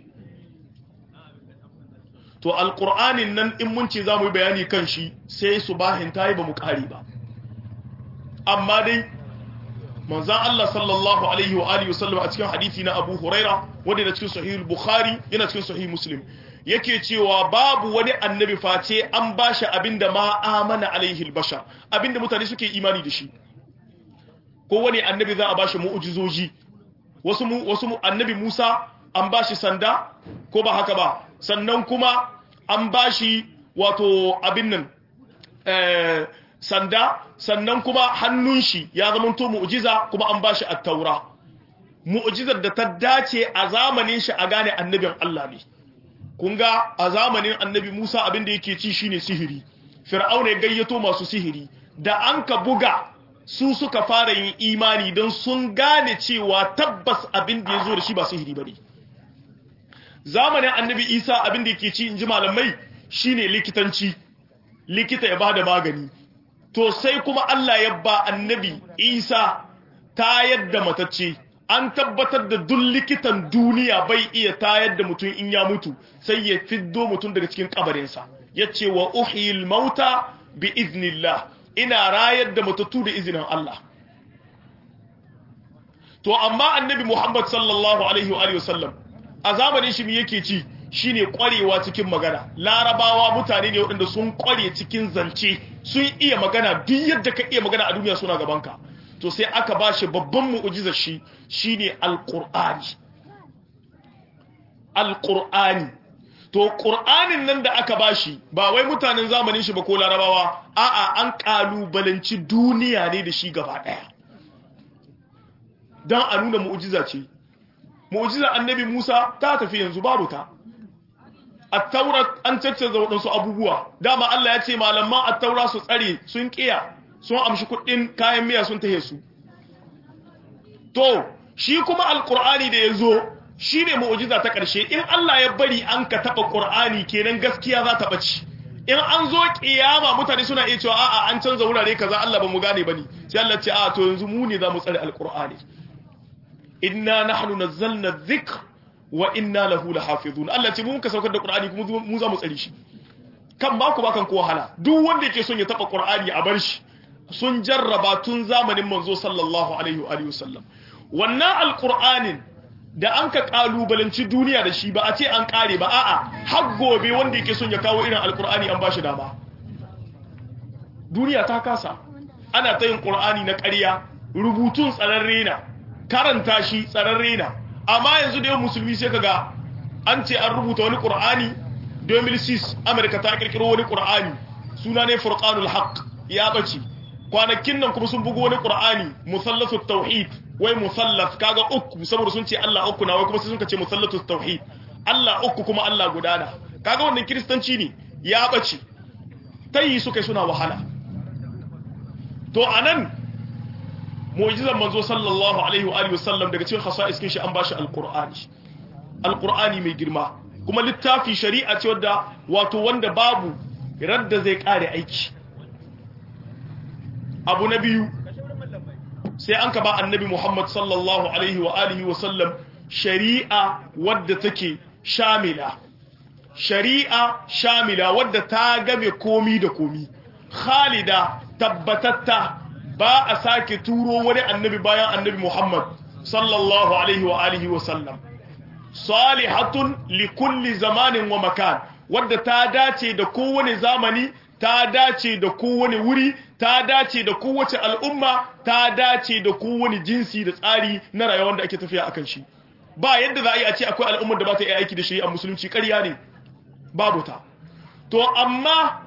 to alƙur'anin nan in mun ce za mu yi bayani kan shi sai su bahin ta yi ba mu ƙari ba amma dai manzan Allah sallallahu alaihi wa alihi wasallam a cikin hadithi na Abu Huraira wanda yana cikin sahih Bukhari yana cikin sahih Muslim yake cewa babu wani annabi face an bashi abinda ma amana alaihi albashar abinda mutane suke imani da shi ko wani annabi za a bashi mu'jizoji wasu wasu annabi Musa an bashi sanda ko ba haka ba sannan kuma an bashi wato abin nan sanda sannan kuma hannun shi ya zamanto mu'jiza kuma an bashi at-taura mu'jizar da ta dace a zamanin shi a gane annabin Allah ne kun ga a zamanin annabi Musa abin da yake ci shine sihiri fir'auna ya gayyato masu sihiri da an ka buga su suka fara yin imani don sun gane cewa tabbas abin da ya zo da shi ba sihiri bane zamanin annabi isa abin da yake ci in ji malamai shine likitanci likita ya bada magani to sai kuma Allah ya ba annabi isa tayar da matacce an tabbatar da duk likitan duniya bai iya tayar da mutum in ya mutu sai ya fiddo mutum daga cikin kabarinsa ya ce wa uhiyil mauta bi iznillah ina rayar da matattu da izinin Allah to amma annabi Muhammad sallallahu alaihi wa sallam a zamanin shi yake ci shine kwarewa cikin magana larabawa mutane ne waɗanda sun kware cikin zance sun iya magana duk yadda ka iya magana a duniya suna gabanka to sai aka ba shi babban mu'ujizar shi shine alqur'ani alqur'ani to qur'anin nan da aka bashi ba wai mutanen zamanin shi ba ko larabawa a'a an kalubalanci duniya ne da shi gaba daya dan a nuna mu'ujiza ce mu'ujiza annabi Musa ta tafi yanzu babu ta at-taurat an caccanza waɗansu abubuwa dama Allah ya ce malaman at-taura su tsare sun kiya sun amshi kuɗin kayan miya sun tahe su to shi kuma alqur'ani da yazo shine mu'ujiza ta ƙarshe in Allah ya bari an ka taba qur'ani kenan gaskiya za ta bace in an zo kiyama mutane suna iya cewa a'a an canza wurare kaza Allah ba mu gane bane sai Allah ce a'a to yanzu mu ne za mu tsare alqur'ani inna nahnu nazzalna dhikr wa inna lahu lahafizun Allah ce mu muka saukar da Qur'ani kuma mu za mu tsare shi kan ba ku bakan ko wahala duk wanda yake son ya taba Qur'ani a bar shi sun jarraba tun zamanin manzo sallallahu alaihi wa alihi wasallam wannan alqur'anin da an ka kalubalanci duniya da shi ba a ce an kare ba a'a har gobe wanda yake son ya kawo irin alqur'ani an bashi dama duniya ta kasa ana ta yin Qur'ani na ƙarya rubutun tsararre na karanta shi tsararre na amma yanzu da yau musulmi sai kaga an ce an rubuta wani qur'ani 2006 america ta kirkiro wani qur'ani suna ne furqanul haqq ya bace kwanakin nan kuma sun bugo wani qur'ani musallatut tauhid wai musallas kaga uku saboda sun ce Allah uku na wai kuma sai sun ce musallatut tauhid Allah uku kuma Allah gudana kaga wannan kristanci ne ya bace tayi suka suna wahala to anan mu'jizan manzo sallallahu alaihi wa alihi wasallam daga cikin khasa'is kin shi an bashi alqur'ani alqur'ani mai girma kuma littafi shari'a ce wadda wato wanda babu radda zai kare aiki abu na biyu sai an ka ba annabi Muhammad sallallahu alaihi wa alihi wasallam shari'a wadda take shamila shari'a shamila wadda ta game komi da komi khalida tabbatatta ba a sake turo wani annabi bayan annabi Muhammad sallallahu alaihi wa alihi wa sallam salihatun li kulli zamanin wa makan wadda ta dace da kowane zamani ta dace da kowane wuri ta dace da kowace al'umma ta dace da kowane jinsi da tsari na rayuwar da ake tafiya akan shi ba yadda za a yi a ce akwai al'ummar da ba ta yi aiki da shi a musulunci ƙarya ne babu ta to amma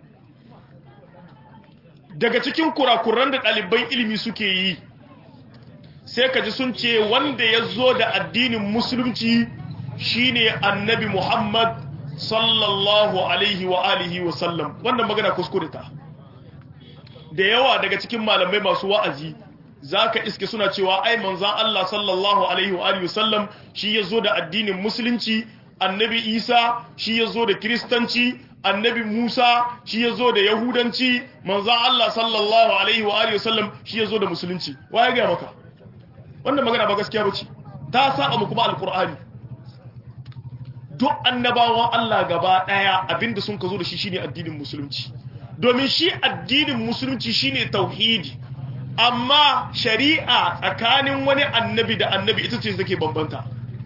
daga cikin kurakuran da ɗaliban ilimi suke yi sai ka ji sun ce wanda ya zo da addinin musulunci shine annabi muhammad sallallahu alaihi wa alihi wa sallam wannan magana kuskure ta da yawa daga cikin malamai masu wa'azi zaka iske suna cewa ai manzon Allah sallallahu alaihi wa alihi wa sallam shi ya zo da addinin musulunci annabi isa shi ya zo da kiristanci annabi Musa shi ya zo da Yahudanci manzan Allah sallallahu Alaihi wa Alaihi wasallam shi ya zo da Musulunci wa ya gaya maka wannan magana ba gaskiya ba ce ta saba mu kuma alkur'ani duk annabawan Allah gaba ɗaya abinda sun ka zo da shi shine addinin musulunci domin shi addinin musulunci shine tauhidi amma shari'a tsakanin wani annabi da annabi ita ce take bambanta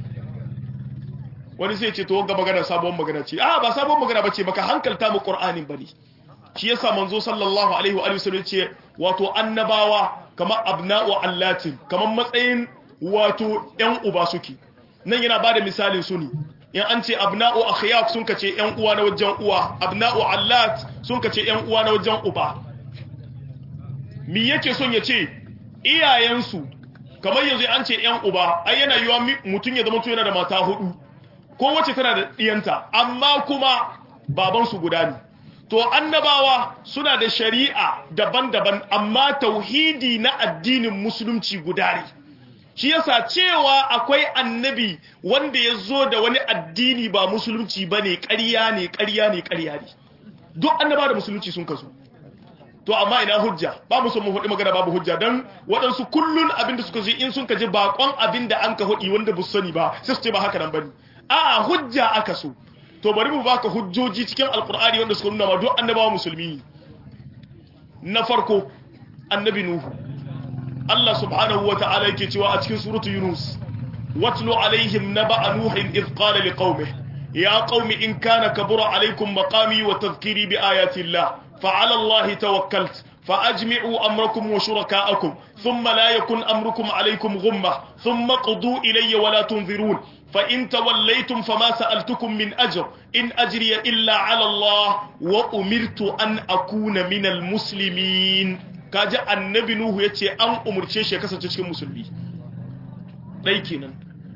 wani sai ce to ga magana sabon magana ce a ba sabon magana bace baka hankalta mu qur'anin bane shi yasa manzo sallallahu alaihi wa alihi wasallam ce wato annabawa kamar abna'u allatin kamar matsayin wato yan uba suke nan yana bada misalin su ne in an ce abna'u akhyaq sun kace yan uwa na wajen uwa abna'u allat sun kace yan uwa na wajen uba me yake son ya ce iyayensu kamar yanzu an ce yan uba ai yana yiwa mutun ya zama to yana da mata hudu kowace tana da ɗiyanta amma kuma babansu guda ne to annabawa suna da shari'a daban-daban amma tauhidi na addinin musulunci guda ne shi yasa cewa akwai annabi wanda ya zo da wani addini ba musulunci ba ne ƙarya ne ƙarya ne ƙarya ne duk annaba da musulunci sun kasu to amma ina hujja ba mu son mu faɗi magana babu hujja dan waɗansu kullun abin da suka ji in sun kaji bakon abin da an ka faɗi wanda bu sani ba sai su ce ba haka nan bane a'a hujja aka so to bari mu baka hujjoji cikin alkur'ani wanda suka nuna ma duk annabawa musulmi na farko annabi nuhu Allah subhanahu wata'ala yake cewa a cikin suratu yunus watlu alaihim naba'a nuhin idh qala liqaumihi ya qaumi in kana kabura alaikum maqami wa tadhkiri bi ayati llah fa ala Allah tawakkalt فأجمعوا أمركم وشركاءكم ثم لا يكن أمركم عليكم غمة ثم قضوا إلي ولا تنظرون فإن توليتم فما سألتكم من أجر إن أجري إلا على الله وأمرت أن أكون من المسلمين كاجا النبي نوح يتي أن أمر شيء كسر تشكي مسلمي لكن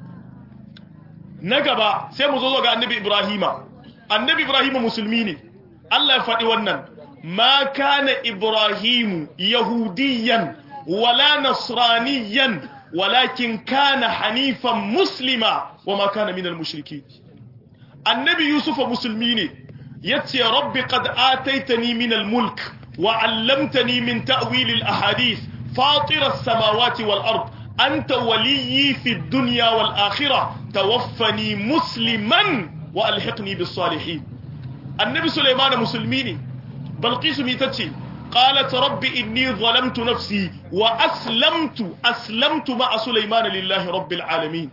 نجبا سيمو زوجة النبي إبراهيم النبي إبراهيم مسلمين الله يفعل ونن ما كان إبراهيم يهوديا ولا نصرانيا ولكن كان حنيفا مسلما وما كان من المشركين النبي يوسف مسلمين يتي رب قد آتيتني من الملك وعلمتني من تأويل الأحاديث فاطر السماوات والأرض أنت ولي في الدنيا والآخرة توفني مسلما وألحقني بالصالحين النبي سليمان مسلمين بلقيس ميتتي قالت رب إني ظلمت نفسي وأسلمت أسلمت مع سليمان لله رب العالمين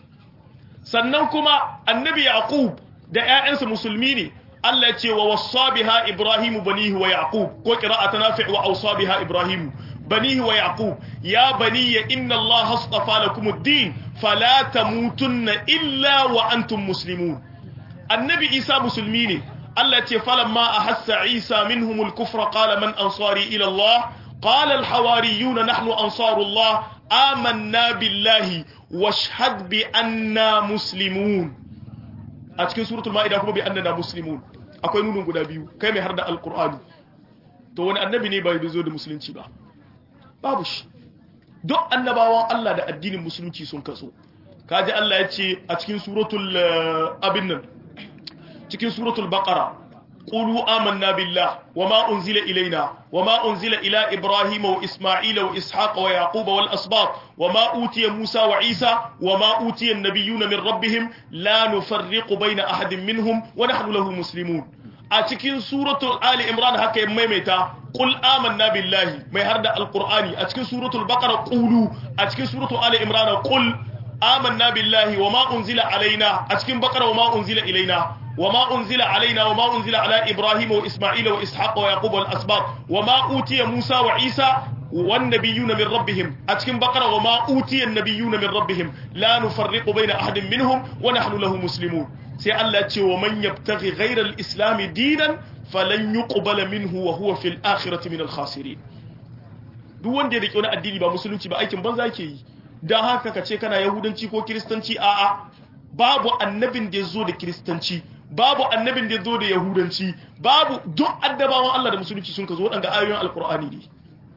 سننكما النبي يعقوب da ƴaƴansa musulmi ne Allah ya ce wa wassa biha Ibrahim banihi wa Yaqub ko qira'atu nafi' wa awsa biha Ibrahim banihi wa Yaqub ya baniya inna Allah astafa lakum ad-din fala tamutunna illa wa antum muslimun annabi Isa musulmi ne Allah ce falamma ahassa Isa minhumul kufra qala man ansari ila Allah qala al hawariyun nahnu ansarullah amanna billahi washhad bi anna muslimun a cikin suratul maida kuma bi annana muslimun akwai nunun guda biyu kai mai har da alqur'ani to wani annabi ne bai zo da musulunci ba babu shi duk annabawan Allah da addinin musulunci sun kaso kaji Allah ya ce a cikin suratul abin nan cikin suratul baqara qulu amanna billah wama unzila ilaina wama unzila ila ibrahima wa isma'ila wa ishaqa wa yaquba wal asbaq wama utiya musa wa isa wama utiya an-nabiyyuna min rabbihim la nufarriqu bayna ahadin minhum wa nahnu lahu muslimun a cikin suratul ali imran haka ya maimaita qul amanna billahi mai harda alqur'ani a cikin suratul baqara qulu a cikin suratul ali imran qul amanna billahi wama unzila alaina a cikin baqara wama unzila ilaina وما أنزل علينا وما أنزل على إبراهيم وإسماعيل وإسحاق ويعقوب والأسباط وما أوتي موسى وعيسى والنبيون من ربهم أتكن بقرة وما أوتي النبيون من ربهم لا نفرق بين أحد منهم ونحن له مسلمون سي الله ومن يبتغي غير الإسلام دينا فلن يقبل منه وهو في الآخرة من الخاسرين duk wanda ya rike wani addini ba musulunci ba aikin banza yake yi dan haka ka ce kana yahudanci ko kiristanci a'a babu annabin da ya zo da kiristanci babu annabin da ya zo da yahudanci babu duk addabawan Allah da musulunci sun ka zo waɗanda ayoyin alkur'ani ne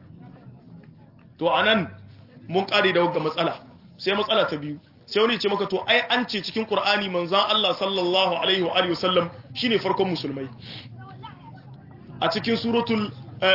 to anan mun kare da wagga matsala sai matsala ta biyu sai wani ce maka to ai an ce cikin qur'ani manzon Allah sallallahu alaihi wa alihi wasallam shine farkon musulmai a cikin suratul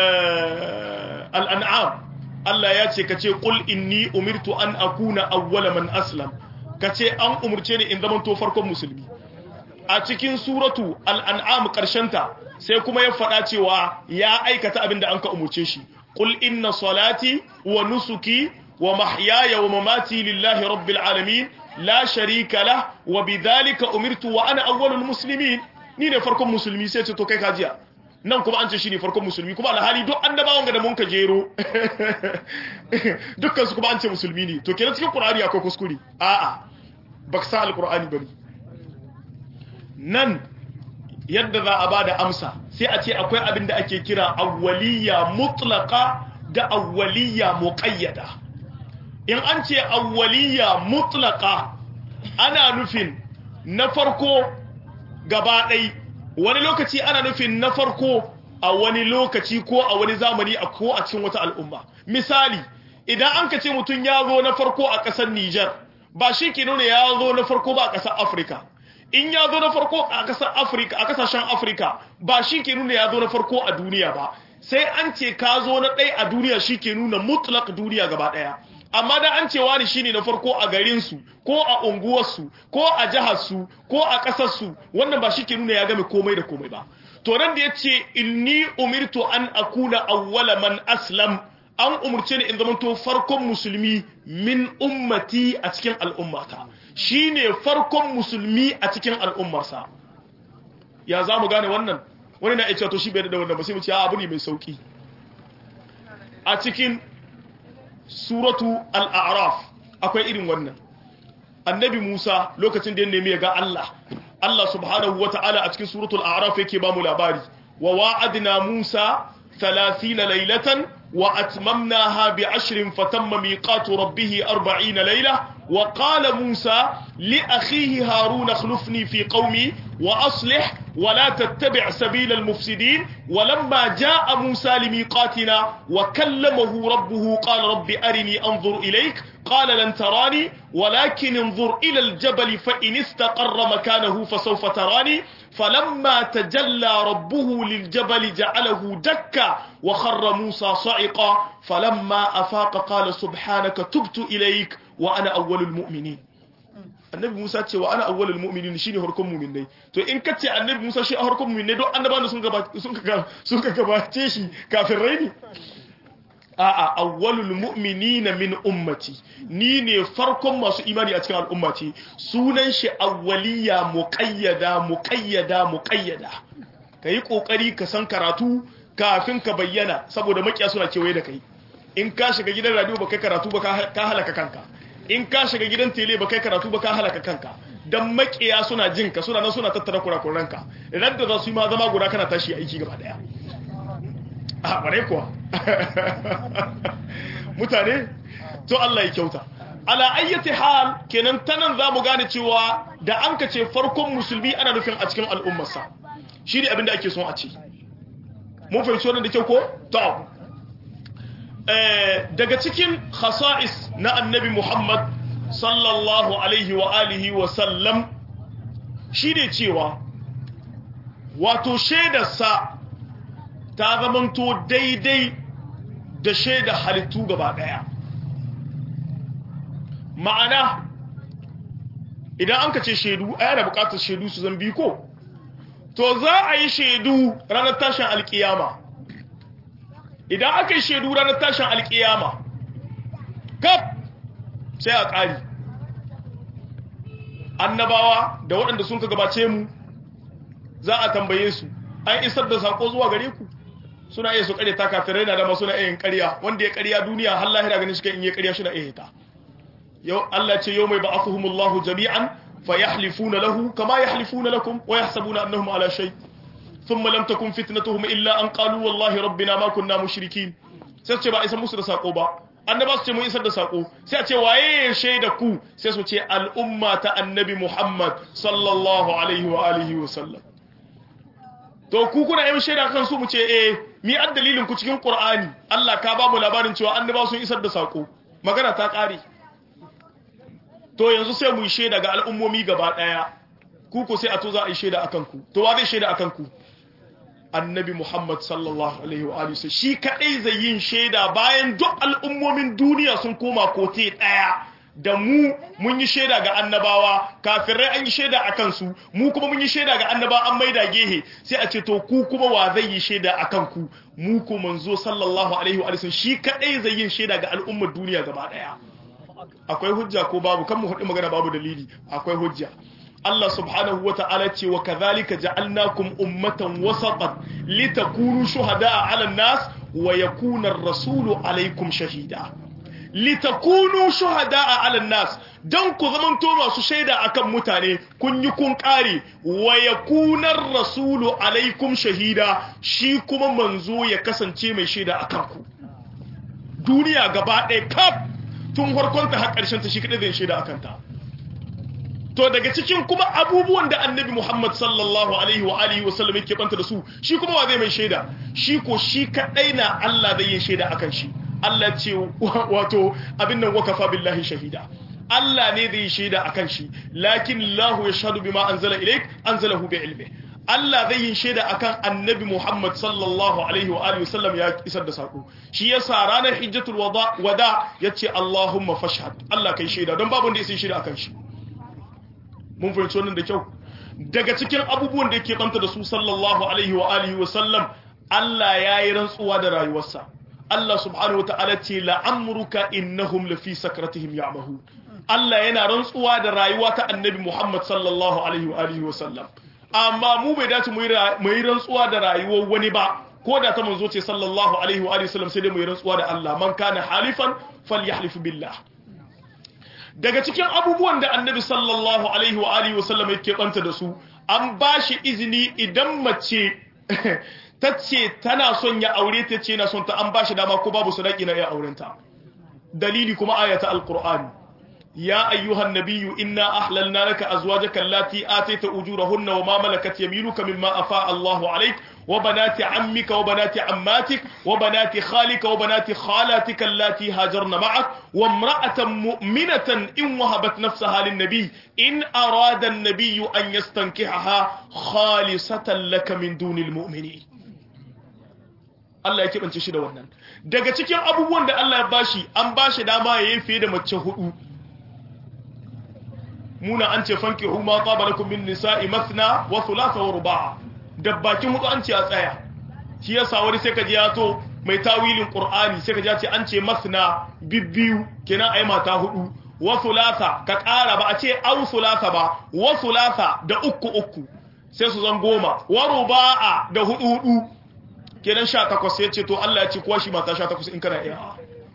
al-an'am Allah ya ce kace qul inni umirtu an akuna awwala man aslam kace an umurce ni in zamanto farkon musulmi a cikin suratu al'an'am ta sai kuma ya faɗa cewa ya aikata abin da an ka umurce shi ƙul inna salati wa nusuki wa mahyaya wa mamati lillahi rabbil alamin la sharika la wa bidhalika umirtu wa ana awwalul muslimin ni ne farkon musulmi sai ce to kai kajiya nan kuma an ce shi ne farkon musulmi kuma alhali duk annabawan ga da mun ka jero dukkan su kuma an ce musulmi ne to kenan cikin qur'ani akwai kuskure a'a baka sa alqur'ani bane nan yadda za a ba da amsa sai a ce akwai abin da ake kira awwaliya mutlaka da awwaliya muqayyada in an ce awwaliya mutlaka ana nufin na farko gaba ɗai wani lokaci ana nufin na farko a wani lokaci ko a wani zamani a ko a cikin wata al'umma misali idan an ka ce mutum ya zo na farko a ƙasar Nijar ba shi ke nuna ya zo na farko ba a ƙasar Afirka in ya zo na farko a kasar Afirka a kasashen Afirka ba shi ke nuna ya zo na farko a duniya ba sai an ce ka zo na ɗaya a duniya shi ke nuna mutlak duniya gaba ɗaya amma da an ce wani shine na farko a garinsu ko a unguwarsu ko a jiharsu ko a ƙasarsu wannan ba shi ke nuna ya game komai da komai ba to nan da ya ce inni umirtu an akuna awwala man aslam an umurce ni in zamanto farkon musulmi min ummati a cikin al'ummata shine farkon musulmi a cikin al'ummarsa ya za mu gane wannan wani na ita to shi bai da wannan ba sai mu ce abu ne mai sauki a cikin suratu al-a'raf akwai irin wannan annabi Musa lokacin da ya nemi ya ga Allah Allah subhanahu wata'ala a cikin suratul a'raf yake ba mu labari wa wa'adna Musa 30 laylatan wa atmamnaha bi 'ashrin fatamma miqatu rabbih 40 layla wa qala Musa li akhihi Harun akhlifni fi qaumi wa aslih wa la tattabi' sabila al-mufsidin wa lamma ja'a Musa limiqatina wa kallamahu rabbuhu qala rabbi arini anzur ilayk قال لن تراني ولكن انظر إلى الجبل فإن استقر مكانه فسوف تراني فلما تجلى ربه للجبل جعله دكا وخر موسى صعقا فلما أفاق قال سبحانك تبت إليك وأنا أول المؤمنين annabi Musa ce wa ana awwalul mu'minin shine harkon mu'minai to in kace annabi Musa shi a harkon mu'minai don annabawa sun gaba sun ka sun ka gabace shi kafin raini a'a awwalul mu'minina min ummati ni ne farkon masu imani a cikin al'ummati sunan shi awwaliya muqayyada muqayyada muqayyada kai kokari ka san karatu kafin ka bayyana saboda makiya suna kewaye da kai in ka shiga gidan radio ba kai karatu ba ka halaka kanka in ka shiga gidan tele ba kai karatu ba ka halaka kanka dan makiya suna jin ka suna nan suna tattara kurakuranka idan da za su yi ma zama guda kana tashi aiki gaba daya a bare kuwa mutane to Allah ya kyauta ala ayyati hal kenan tanan zamu gane cewa da an ka ce farkon musulmi ana nufin a cikin al'ummarsa shi ne abinda ake son a ce mun fahimci wannan da kyau ko to daga cikin khasa'is na annabi Muhammad sallallahu alaihi wa alihi wa sallam shi ne cewa wato shaidarsa ta zamanto daidai da shaida halittu gaba daya ma'ana idan an ka ce shaidu a yana bukatar shaidu su zan ko to za a yi shaidu ranar tashin alkiyama idan aka yi shaidu ranar tashin alkiyama kaf sai a ƙari annabawa da waɗanda sun ka gabace mu za a tambaye su an isar da sako zuwa gare ku suna iya su kare ta kafirai na dama suna iya yin ƙarya wanda ya ƙarya duniya har lahira ganin shi kan in yi ƙarya shi na iya ta yau Allah ce yau mai ba'athuhumullahu jami'an fa yahlifuna lahu kama yahlifuna lakum wa yahsabuna annahum ala shay thumma lam takun fitnatuhum illa an qalu wallahi rabbina ma kunna mushrikin sai su ce ba isa musu da sako ba annaba su ce mun isar da sako sai a ce waye ya shaida ku sai su ce al'umma ta annabi Muhammad sallallahu alaihi wa alihi wa sallam to ku kuna yin shaida kan su mu ce eh mi an dalilin ku cikin Qur'ani Allah ka ba mu labarin cewa annaba sun isar da sako magana ta kare to yanzu sai mu yi shaida ga al'ummomi gaba daya ku ko sai a to za a yi shaida akan ku to wa zai shaida akan ku annabi Muhammad sallallahu alaihi wa alihi shi kadai zai yin shaida bayan duk al'ummomin duniya sun koma kote daya da mu mun yi shaida ga annabawa kafirai an yi shaida a kansu mu kuma mun yi shaida ga annaba an maida gehe sai a ce to ku kuma wa zai yi shaida a kanku mu ko manzo sallallahu alaihi wa sallam shi kadai zai yin shaida ga al'ummar duniya gaba daya akwai hujja ko babu kan mu hudu magana babu dalili akwai hujja Allah subhanahu wa ta'ala ce wa kadhalika ja'alnakum ummatan wasatan litakunu shuhada'a 'ala an-nas wa yakuna ar-rasulu 'alaykum shahida litakunu shuhada'a 'ala an-nas dan ku zamanto masu shaida akan mutane kun yi kun kare wa yakuna ar-rasulu 'alaykum shahida shi kuma manzo ya kasance mai shaida akan ku duniya gaba ɗaya kaf tun farkonta har ƙarshen ta shi kadai zai shaida akan ta to daga cikin kuma abubuwan da annabi Muhammad sallallahu alaihi wa alihi wasallam yake banta da su shi kuma wa zai mai shaida shi ko shi kadai na Allah zai yi shaida akan shi Allah ce wato abin nan wakafa billahi shahida Allah ne zai yi shaida akan shi lakin Allah yashhadu bima anzala ilayk anzalahu bi ilmi Allah zai yi shaida akan annabi Muhammad sallallahu alaihi wa alihi wasallam ya isar da sako shi yasa ranar hijjatul wada wada yace Allahumma fashhad Allah kai shaida don babu wanda ya sai shaida akan shi mun fahimci wannan da kyau daga cikin abubuwan da yake banta da su sallallahu alaihi wa alihi wa sallam Allah ya yi rantsuwa da rayuwarsa Allah subhanahu wa ta'ala ce la'amruka innahum lafi sakratihim ya'mahun Allah yana rantsuwa da rayuwa ta annabi Muhammad sallallahu alaihi wa alihi wa sallam amma mu bai dace mu yi rantsuwa da rayuwar wani ba ko da ta manzo ce sallallahu alaihi wa alihi wa sallam sai dai mu yi rantsuwa da Allah man kana halifan falyahlif billah daga cikin abubuwan da annabi sallallahu alaihi wa alihi wa sallam yake banta da su an bashi izini idan mace ta ce tana son ya aure ta ce na son ta an ba shi dama ko babu sadaki na ya aurenta dalili kuma ayata alqur'ani ya ayyuhan nabiyyu inna ahlalna laka azwajaka allati atayta ujurahunna wa ma malakat yaminuka mimma afa Allahu alayk wa banati ammika wa banati ammatik wa banati khalika wa banati khalatika allati hajarna ma'ak wa imra'atan mu'minatan in wahabat nafsaha lin nabiy in arada an-nabiyyu an yastankihaha khalisatan laka min dunil mu'minin Allah ya keɓance shi da wannan daga cikin abubuwan da Allah ya bashi an bashi dama ya yi fiye da mace hudu muna an ce fanki huma qabalakum min nisa'i mathna wa thulatha wa ruba'a da bakin hudu an ce a tsaya shi yasa wani sai ka ji ya to mai tawilin qur'ani sai ka ji ya ce an ce mathna bibbiyu kenan ai mata hudu wa thulatha ka ƙara ba a ce au thulatha ba wa thulatha da uku uku sai su zan goma wa ruba'a da hudu hudu kenan sha takwas ya ce to Allah ya ce kuwa shi mata sha takwas in kana iya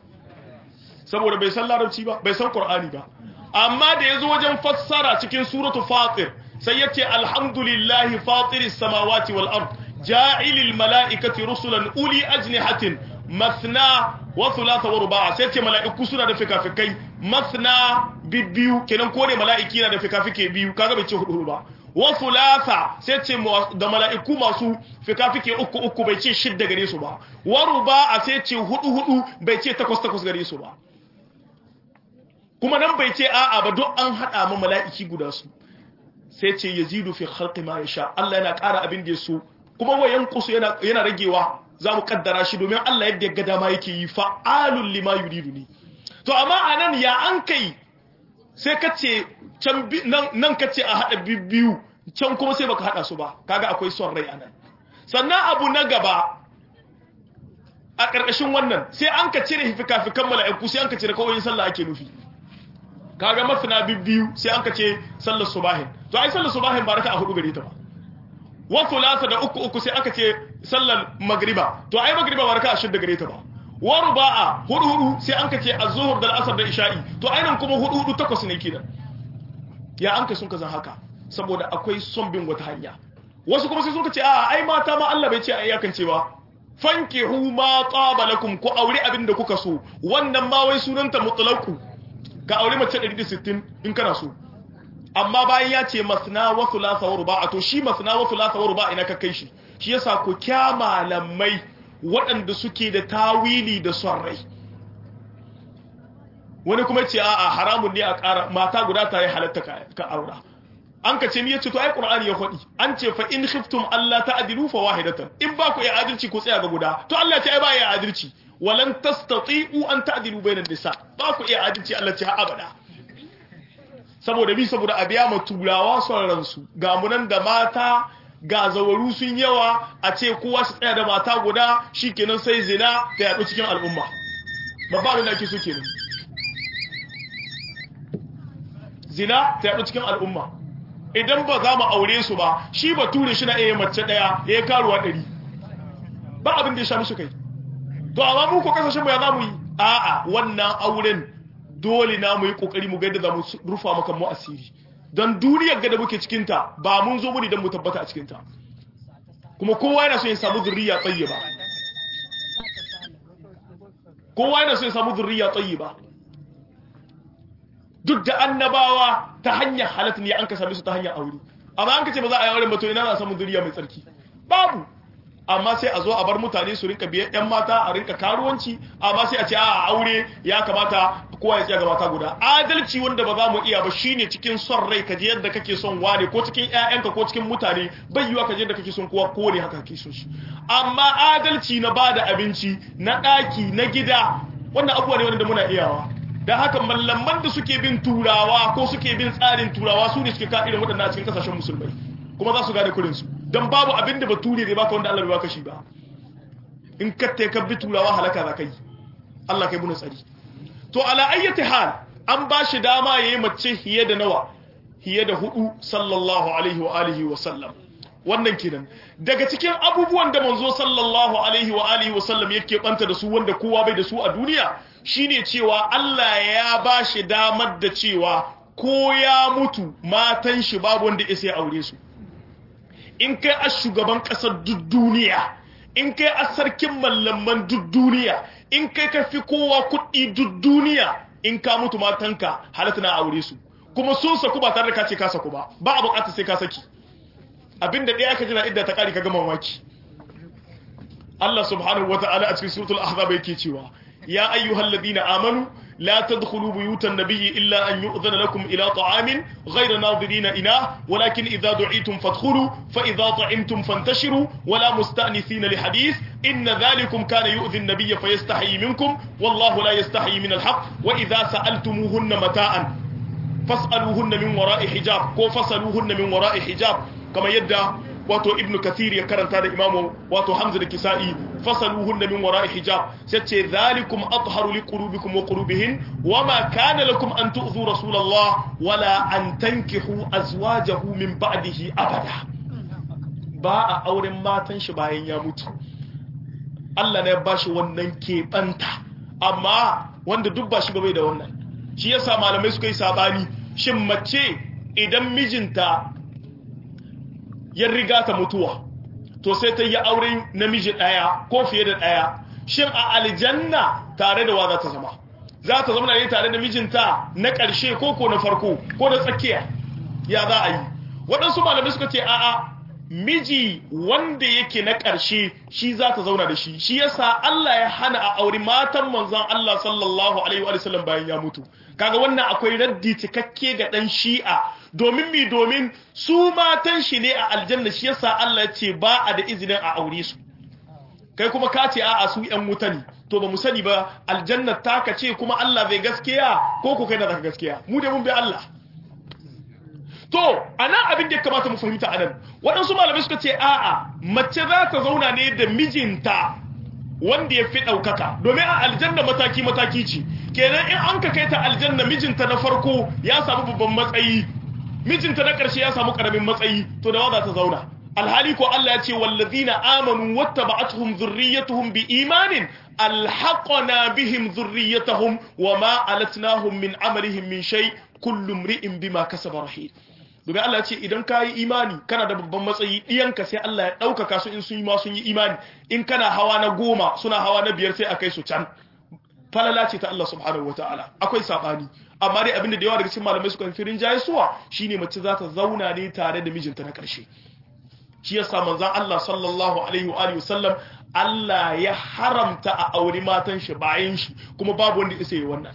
saboda bai san larabci ba bai san qur'ani ba amma da yazo wajen fassara cikin suratu fatir sai yace alhamdulillahi fatiris samawati wal ard ja'ilil malaikati rusulan uli ajnihatin mathna wa thulatha wa ruba'a sai ce mala'iku suna da fikafikai mathna bibbiyu kenan kore mala'iki na da fikafike biyu kaga bai ce hudu ba wa thulatha sai ce da mala'iku masu fikafike uku uku bai ce shidda gare su ba wa ruba'a sai ce hudu hudu bai ce takwas takwas gare su ba kuma nan bai ce a'a ba duk an hada ma mala'iki guda su sai ce yazidu fi khalqi ma yasha Allah yana ƙara abin da yaso kuma wayan kusu yana yana ragewa zamu kaddara shi domin Allah yadda ya ga dama yake yi fa'alul lima yuridu ni to amma anan ya an kai sai ka ce can nan ka ce a hada biyu can kuma sai baka hada su ba kaga akwai son rai anan sannan abu na gaba a ƙarƙashin wannan sai an ka cire fikafikan mala'iku sai an ka cire kawai sallah ake nufi kaga mafina biyu sai an ka ce sallar subahin to ai sallar subahin ba raka a hudu gare ta ba wa thulatha da uku uku sai aka ce sallar magriba to ai magriba ba raka a shidda gare ta ba wa ruba'a hudu hudu sai an ka ce az-zuhr da al-asr da isha'i to ai nan kuma hudu hudu takwas ne kidan ya an ka sun ka zan haka saboda akwai son bin wata hanya wasu kuma sai suka ce a ai mata ma Allah bai ce a iyakan cewa fankihu ma taba lakum ku aure abin da kuka so wannan ma wai sunanta mutlaqu ka aure mace 160 in kana so amma bayan ya ce masna wa thulatha wa ruba'a to shi masna wa thulatha wa ruba'a ina ka kai shi shi yasa ku kya malamai waɗanda suke da tawili da son rai wani kuma ce a'a haramun ne a ƙara mata guda ta yi halatta ka aura an ka ce ni yace to ai qur'ani ya faɗi an ce fa in khiftum alla ta'dilu fa wahidatan in ba ku iya adalci ku tsaya ga guda to Allah ce ai ba ya adalci walan tastati'u an ta'dilu bainan nisa ba ku iya adalci Allah ce abada saboda bi saboda a biya ma turawa son ransu ga munan da mata ga zawaru sun yawa a ce kowa shi tsaya da mata guda shikenan sai zina ta yaɗu cikin al'umma babba abin da ake so kenan zina ta yaɗu cikin al'umma idan ba za mu aure su ba shi ba ture shi na iya mace ɗaya ya yi karuwa ɗari ba abin da ya sha musu kai to amma mu ko kasashen mu ya za mu yi a'a wannan auren dole na mu yi kokari mu ga yadda za mu rufa maka mu asiri don duniyar ga da muke cikin ta ba mun zo mu ne don mu tabbata a cikin ta kuma kowa yana so ya samu zurriya tayyiba kowa yana so ya samu zurriya tayyiba duk da annabawa ta hanyar halatta ne an ka same su ta hanyar aure amma an ka ce ba za a yi auren ba to ina za a samu zuriya mai tsarki babu amma sai a zo a bar mutane su rinka biyan yan mata a rinka karuwanci amma sai a ce a aure ya kamata kowa ya tsaya ga mata guda adalci wanda ba za mu iya ba shine cikin son rai kaje yadda kake son wane ko cikin ƴaƴanka ko cikin mutane bai yiwa kaje yadda kake son kowa ko ne haka kake son shi amma adalci na bada abinci na ɗaki na gida wannan abubuwa ne wanda muna iyawa da haka mallaman da suke bin turawa ko suke bin tsarin turawa su ne suke ka irin waɗannan a cikin kasashen musulmai kuma za su gane kurinsu don babu abin da bature zai baka wanda Allah bai baka shi ba in ka te ka bi turawa halaka za kai Allah kai muna tsari to ala ayyati hal an ba shi dama yayi mace hiye da nawa hiye da hudu sallallahu alaihi wa alihi wa sallam wannan kenan daga cikin abubuwan da manzo sallallahu alaihi wa alihi wa sallam yake banta da su wanda kowa bai da su a duniya shine cewa Allah ya ba shi damar da cewa ko ya mutu matan shi babu wanda ya sai aure su in kai a shugaban kasar duk duniya in kai a sarkin mallaman duk duniya in kai ka fi kowa kuɗi duk duniya in ka mutu matanka halatta na aure su kuma sun saku ba tare da ka ce ka saku ba ba a bukatar sai ka saki abinda ɗaya ka jira idda ta ƙari ka gama waki Allah subhanahu wata'ala a cikin suratul ahzab yake cewa ya ayyuhal ladina amanu la tadkhulu buyutan nabiyyi illa an yu'dhana lakum ila ta'amin ghayra nadirina ina walakin idza du'itum fadkhulu fa idza ta'imtum fantashiru wala musta'nisina li hadith inna dhalikum kana yu'dhi an-nabiyya fayastahi minkum wallahu la yastahi min al-haqq wa idza sa'altumuhunna mata'an fas'aluhunna min wara'i hijab ko fasaluhunna min wara'i hijab kamar yadda wato ibn kathir ya karanta da imamu wato hamza da kisa'i fasaluhunna min wara'i hijab sai ce zalikum atharu liqulubikum wa qulubihin wama kana lakum an tu'dhu rasulullah wala an tankihu azwajahu min ba'dihi abada ba a auren matan shi bayan ya mutu Allah ne ya bashi wannan keɓanta amma wanda duk ba shi ba bai da wannan shi yasa malamai suka yi sabani shin mace idan mijinta ya riga ta mutuwa to sai ta yi auren namiji ɗaya ko fiye da ɗaya shin a aljanna tare da wa za ta zama za ta zama ne tare da mijinta na ƙarshe ko ko na farko ko na tsakiya ya za a yi waɗansu malamai suka ce a'a miji wanda yake na ƙarshe shi za ta zauna da shi shi yasa Allah ya hana a auri matan manzon Allah sallallahu alaihi wa sallam bayan ya mutu kaga wannan akwai raddi cikakke ga dan shi'a domin mi domin su matan shi ne a aljanna shi yasa Allah ya ce ba a da izinin a aure su kai kuma ka ce a'a su yan wuta ne to ba mu sani ba aljanna taka ce kuma Allah bai gaskiya ko ku kai na zaka gaskiya mu dai mun bi Allah to anan abin da ya kamata mu fahimta anan waɗansu malamai suka ce a'a mace za ta zauna ne da mijinta wanda ya fi ɗaukaka domin a aljanna mataki-mataki ce kenan in an ka kai ta aljanna mijinta na farko ya samu babban matsayi mijinta na ƙarshe ya samu ƙaramin matsayi to da za ta zauna alhali ko Allah ya ce wallazina amanu wattaba'atuhum dhurriyyatuhum biimanin alhaqna bihim dhurriyyatahum wama alatnahum min amalihim min shay kullu imri'in bima kasaba rahim domin Allah ce idan ka yi imani kana da babban matsayi ɗiyanka sai Allah ya ɗaukaka su in sun yi ma sun yi imani in kana hawa na goma suna hawa na biyar sai a kai su can falala ce ta Allah subhanahu wa ta'ala akwai saɓani amma dai abinda da yawa daga cikin malamai suka fi rinjaye suwa shine mace za ta zauna ne tare da mijinta na ƙarshe shi yasa manzon Allah sallallahu alaihi wa alihi wasallam Allah ya haramta a auri matan shi bayan shi kuma babu wanda isa yi wannan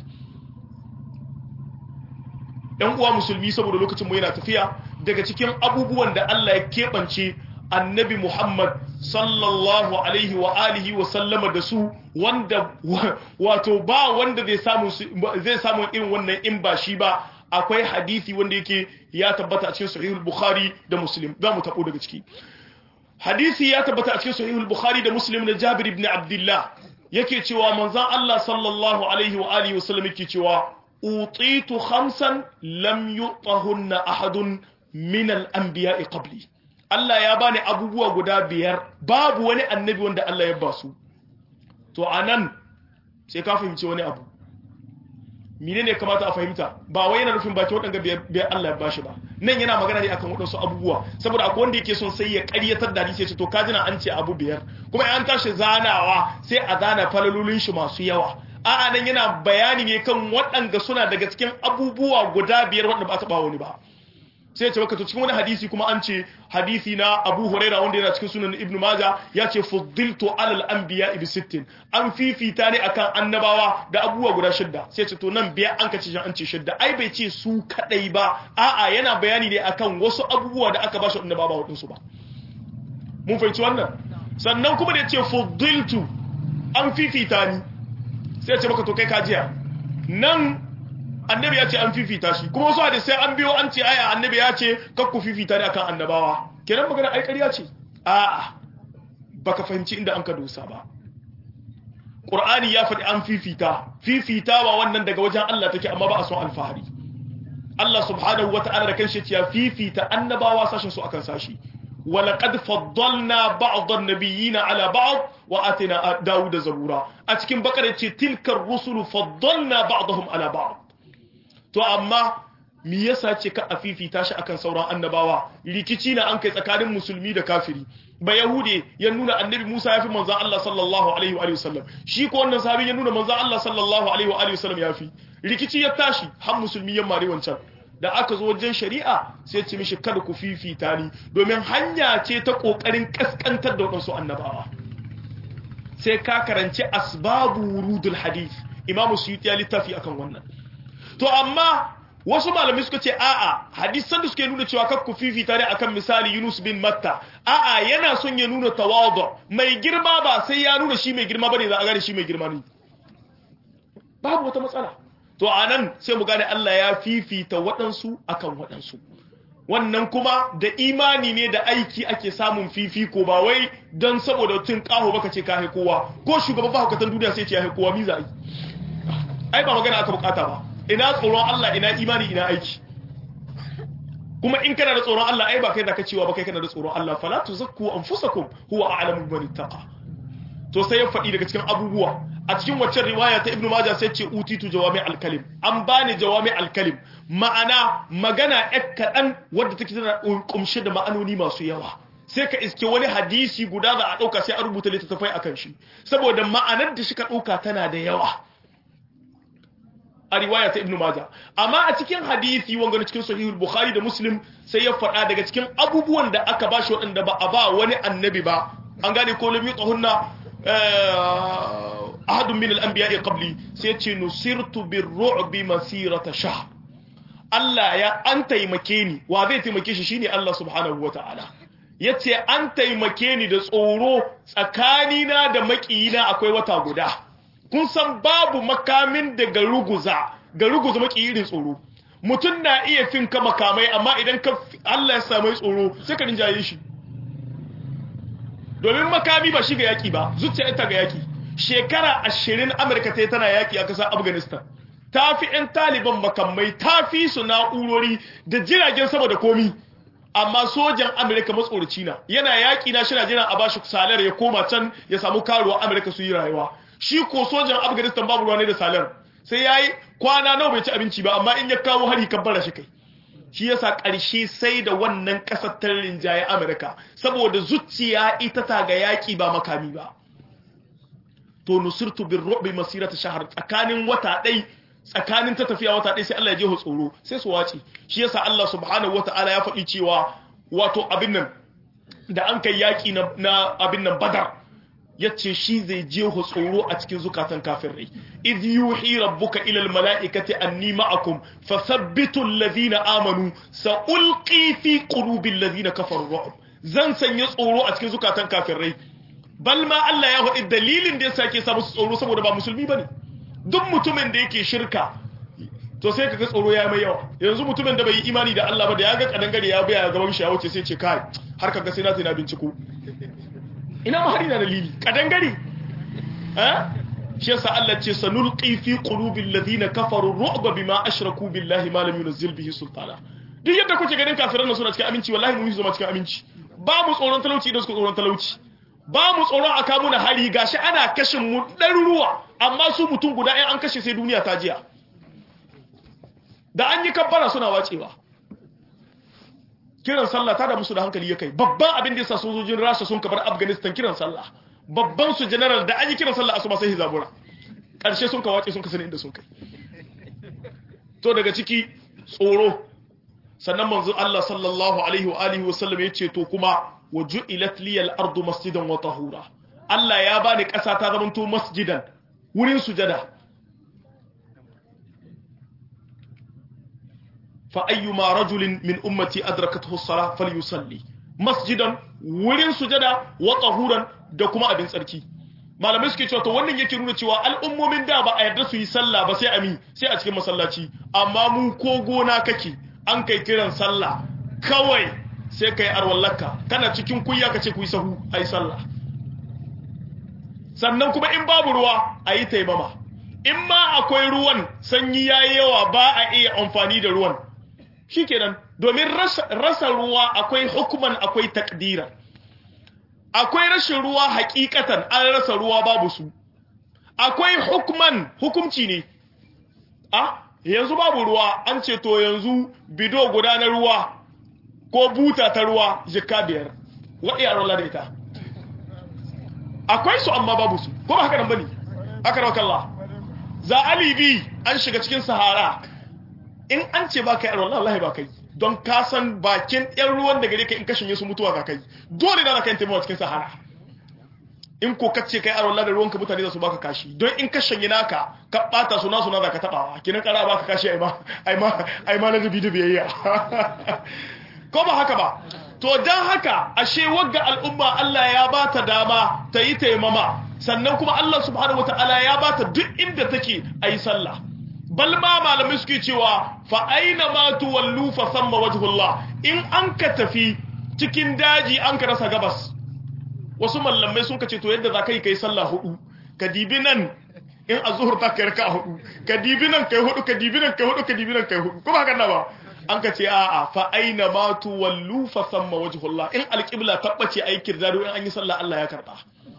‘yan uwa musulmi saboda lokacin mu yana tafiya daga cikin abubuwan da Allah ya keɓance annabi Muhammad sallallahu alaihi wa alihi wa sallama da su wanda wato ba wanda zai samu zai samu irin wannan in ba shi ba akwai hadisi wanda yake ya tabbata a cikin sahihul bukhari da muslim za mu tabo daga ciki hadisi ya tabbata a cikin sahihul bukhari da muslim da jabir ibn abdullah yake cewa manzon Allah sallallahu alaihi wa alihi wa sallam yake cewa utitu khamsan lam yu'tahunna ahadun min al-anbiya'i qabli Allah ya bani abubuwa guda biyar babu wani annabi wanda Allah ya basu to anan sai ka fahimci wani abu menene kamata a fahimta ba wai yana nufin baki wadanga biyar Allah ya bashi ba nan yana magana ne akan wadansu abubuwa saboda akwai wanda yake son sai ya ƙaryatar da hadisi ya ce to kajina an ce abu biyar kuma an tashi zanawa sai a zana falalolin shi masu yawa a'a nan yana bayani ne kan waɗanda suna daga cikin abubuwa guda biyar waɗanda ba taɓa wani ba sai ce maka to cikin wani hadisi kuma an ce hadisi na Abu Huraira wanda yana cikin sunan Ibn Majah ya ce fuddiltu alal anbiya bi sittin an fifita ne akan annabawa da abubuwa guda shidda sai ce to nan biya an kace an ce shidda ai bai ce su kadai ba a'a yana bayani ne akan wasu abubuwa da aka ba shi annabawa wadin su ba mun fahimci wannan sannan kuma da ya ce fuddiltu an fifita ni sai ce maka to kai kajiya nan annabi ya ce an fifita shi kuma wasu hadisai an biyo an ce aya annabi ya ce kakku fifita ne akan annabawa kenan magana ai ƙarya ce a'a baka fahimci inda an ka dosa ba Qur'ani ya faɗi an fifita fifitawa wannan daga wajen Allah take amma ba a son alfahari Allah subhanahu wata'ala da kanshi ya fifita annabawa sashin su akan sashi ولقد فضلنا بعض النبيين على بعض واتنا داود زبورا a cikin bakara ce tilkar rusul faddalna ba'dahum ala ba'd to amma me yasa ce ka afifita shi akan sauran annabawa rikici na an kai tsakanin musulmi da kafiri ba yahude ya nuna annabi Musa yafi manzon Allah sallallahu alaihi wa sallam shi ko wannan sahabi ya nuna manzon Allah sallallahu alaihi wa sallam yafi rikici ya tashi har musulmi ya mare wancan da aka zo wajen shari'a sai ce mishi kada ku fifita ni domin hanya ce ta kokarin kaskantar da wadansu annabawa sai ka karanci asbabu wurudul hadith imamu suyuti ya littafi akan wannan to amma wasu malamai suka ce a'a hadisan da suke nuna cewa kakku fifita ne akan misali Yunus bin Matta a'a yana son ya nuna tawadu mai girma ba sai ya nuna shi mai girma bane za a gane shi mai girma ne babu wata matsala to anan sai mu gane Allah ya fifita waɗansu akan waɗansu wannan kuma da imani ne da aiki ake samun fifiko ba wai don saboda tun kaho baka ce ka kowa ko shugaban bahukatan duniya sai ce ya kowa mi za yi ai ba magana aka bukata ba ina tsoron Allah ina imani ina aiki kuma in kana da tsoron Allah ai ba kai da ka cewa ba kai kana da tsoron Allah fala tuzakku anfusakum huwa a'lamu biman ittaqa to sai ya faɗi daga cikin abubuwa a cikin waccan riwaya ta Ibn Majah sai ce utitu jawami al-kalim an bani jawami al-kalim ma'ana magana ɗan kaɗan wadda take tana kumshe da ma'anoni masu yawa sai ka iske wani hadisi guda za a ɗauka sai a rubuta littattafai akan shi saboda ma'anar da shi ka ɗauka tana da yawa a riwaya ta Ibn Majah amma a cikin hadisi wanga na cikin sahihul Bukhari da Muslim sai ya faɗa daga cikin abubuwan da aka bashi waɗanda ba a ba wani annabi ba an gane ko lam yutahunna ahadun min al-anbiya'i qabli sai ya ce nusirtu bir-ru'bi masirata shahr Allah ya an taimake ni wa zai taimake shi shine Allah subhanahu wataala yace an taimake ni da tsoro tsakanina da makiyina akwai wata guda kun san babu makamin da garuguza garuguza maki irin tsoro mutum na iya fin ka makamai amma idan ka Allah ya samu tsoro sai ka rinjaye shi domin makami ba shi ga yaki ba zuciya ita ga yaki shekara ashirin amurka ta yi tana yaki a kasar afghanistan ta fi 'yan taliban makamai ta fi su na'urori da jiragen sama da komi amma sojan amurka matsoraci na yana yaki na shi na jiran a bashi salar ya koma can ya samu karuwa amurka su yi rayuwa shi ko sojan afghanistan babu ruwa ne da salar sai ya yi kwana nawa bai ci abinci ba amma in ya kawo hari kabbara shi kai shi yasa ƙarshe sai da wannan ƙasar ta rinjaye amurka saboda zuciya ita ta ga yaƙi ba makami ba to nusirtu bin rubi masirata shahar tsakanin wata ɗai tsakanin ta tafiya wata ɗai sai Allah ya je tsoro sai su wace shi yasa Allah subhanahu wata'ala ya faɗi cewa wato abin nan da an kai yaƙi na abin nan badar yace shi zai je tsoro a cikin zukatan kafirai idh yuhi rabbuka ila almalaikati anni ma'akum fathabbitu alladhina amanu sa'ulqi fi qulubi alladhina kafaru ru'b zan sanya tsoro a cikin zukatan kafirai bal ma Allah ya faɗi dalilin da yasa yake sa musu tsoro saboda ba musulmi bane duk mutumin da yake shirka to sai kaga tsoro ya mai yawa yanzu mutumin da bai yi imani da Allah ba da ya ga kadangare ya baya gaban shi ya wuce sai ce kai har kaga sai na sai na binciko ina ma hari na dalili kadangare eh shi yasa Allah ce sanulqi fi qulubil ladina kafaru ru'ba bima ashraku billahi ma lam yunzil bihi sultana duk yadda kuke ganin kafiran nan suna cikin aminci wallahi mun yi zama cikin aminci ba mu tsoron talauci idan suka tsoron talauci ba mu tsoron aka muna hari gashi ana kashin mu ɗaruruwa amma su mutum guda ɗaya an kashe sai duniya ta jiya da an yi kabbara suna wacewa kiran sallah ta da musu da hankali ya kai babban abin da yasa sojojin rasha sun kabar afghanistan kiran sallah babban su general da an yi kiran sallah asuba sai hizabura ƙarshe sun ka wace sun ka sani inda sun kai to daga ciki tsoro sannan manzo Allah sallallahu alaihi wa alihi wa sallam yace to kuma waju'ilat liyal ardu masjidan wa tahura Allah ya bani ƙasa ta zamanto masjidan wurin sujada fa ayyuma rajulin min ummati adrakathu as-salah falyusalli masjidan wurin sujada wa tahuran da kuma abin tsarki malamai suke cewa to wannan yake nuna cewa al'ummomin da ba a yarda su yi sallah ba sai ami sai a cikin masallaci amma mu ko gona kake an kai kiran sallah kawai sai kai arwallaka kana cikin kuyya kace ku yi sahu ai sallah sannan kuma in babu ruwa a yi taimama in ma akwai ruwan sanyi ya yi yawa ba a iya amfani da ruwan shi kenan domin rasa ruwa akwai hukuman akwai takdira akwai rashin ruwa hakikatan an rasa ruwa babu su akwai hukuman hukumci ne a yanzu babu ruwa an ce to yanzu bido guda na ruwa ko buta ta ruwa jika biyar waɗi a rola da ita akwai su amma babu su ko ba haka nan bane aka rawakalla za alibi an shiga cikin sahara in an ce ba ka yi rola Allah ba kai don ka san bakin yan ruwan da gare ka in kashin su mutuwa za kai dole da za ka yi taimawa cikin sahara in ko kace kai aron da ruwanka mutane za su baka kashi don in ka shanye naka ka bata suna suna za ka tabawa kinan kara baka kashi ai ma ai ma ai ma na zubi da biyayya ko ba haka ba to dan haka ashe wagga al'umma Allah ya bata dama ta yi taimama sannan kuma Allah subhanahu wataala ya bata duk inda take ayi sallah bal ma malamai suke cewa fa aina ma tuwallu fa samma wajhullah in an ka tafi cikin daji an ka rasa gabas wasu mallamai sun kace to yadda za ka yi kai sallah hudu ka dibi nan in a zuhur ta kai raka hudu ka dibi nan kai hudu ka dibi nan kai hudu ka dibi nan kai hudu kuma haka na ba an ka ce a'a fa aina ma tuwallu fa samma wajhullah in alqibla tabbace aikin zaro in an yi sallah Allah ya karba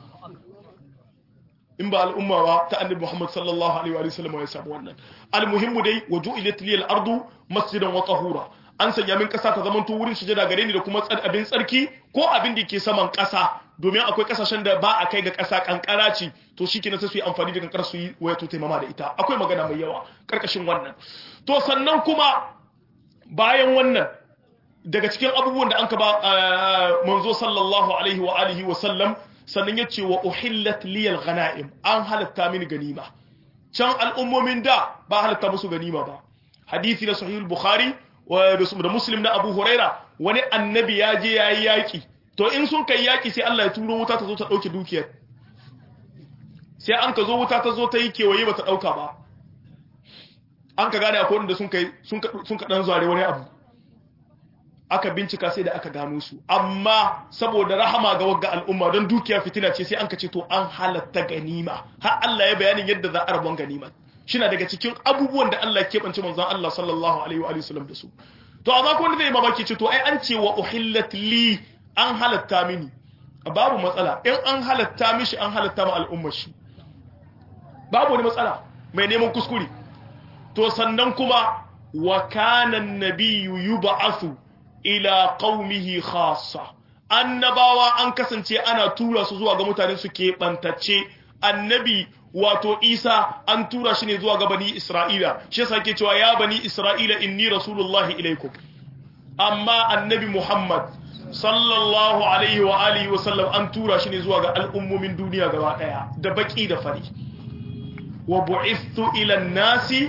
in ba al'umma ba ta annabi Muhammad sallallahu alaihi wa sallam ya samu wannan almuhimmu dai waju'ilat liyal ardu masjidan wa tahura an sanya min kasa ta zaman to wurin sujada gare ni da kuma abin tsarki ko abin da ke saman kasa domin akwai kasashen da ba a kai ga kasa kankara ce to shikenan sai su yi amfani da kankara su yi waya to taimama da ita akwai magana mai yawa karkashin wannan to sannan kuma bayan wannan daga cikin abubuwan da an ka ba manzo sallallahu alaihi wa alihi wa sallam sannan ya ce wa uhillat liyal ghanaim an halatta mini ganima can al'ummomin da ba halatta musu ganima ba hadisi na sahih bukhari da muslim na abu huraira wani annabi ya je yayi yaki to in sun kai yaki sai Allah ya turo wuta ta zo ta dauke dukiyar sai an ka zo wuta ta zo ta yi kewaye ba ta dauka ba an ka gane akwai wanda sun kai sun ka dan zuwa wani abu aka bincika sai da aka gano su amma saboda rahama ga wagga al'umma don dukiya fitina ce sai an ka ce to an halatta ganima har Allah ya bayanin yadda za a rabon ganima shina daga cikin abubuwan da Allah ke bance manzon Allah sallallahu alaihi wa sallam da su to amma ko wanda zai mamaki ce to ai an ce wa uhillat li an halatta mini babu matsala in an halatta mishi an halatta ma al'ummar shi babu wani matsala mai neman kuskure to sannan kuma wa kana an-nabiyyu yub'athu ila qaumihi khassa annabawa an kasance ana tura su zuwa ga mutanen su ke bantacce annabi wato Isa an tura shi ne zuwa ga bani Isra'ila shi yasa yake cewa ya bani Isra'ila inni rasulullahi ilaikum amma annabi Muhammad sallallahu alaihi wa alihi wa sallam an tura shi ne zuwa ga al'ummomin duniya gaba daya da baki da fari wa bu'ithu ila an-nasi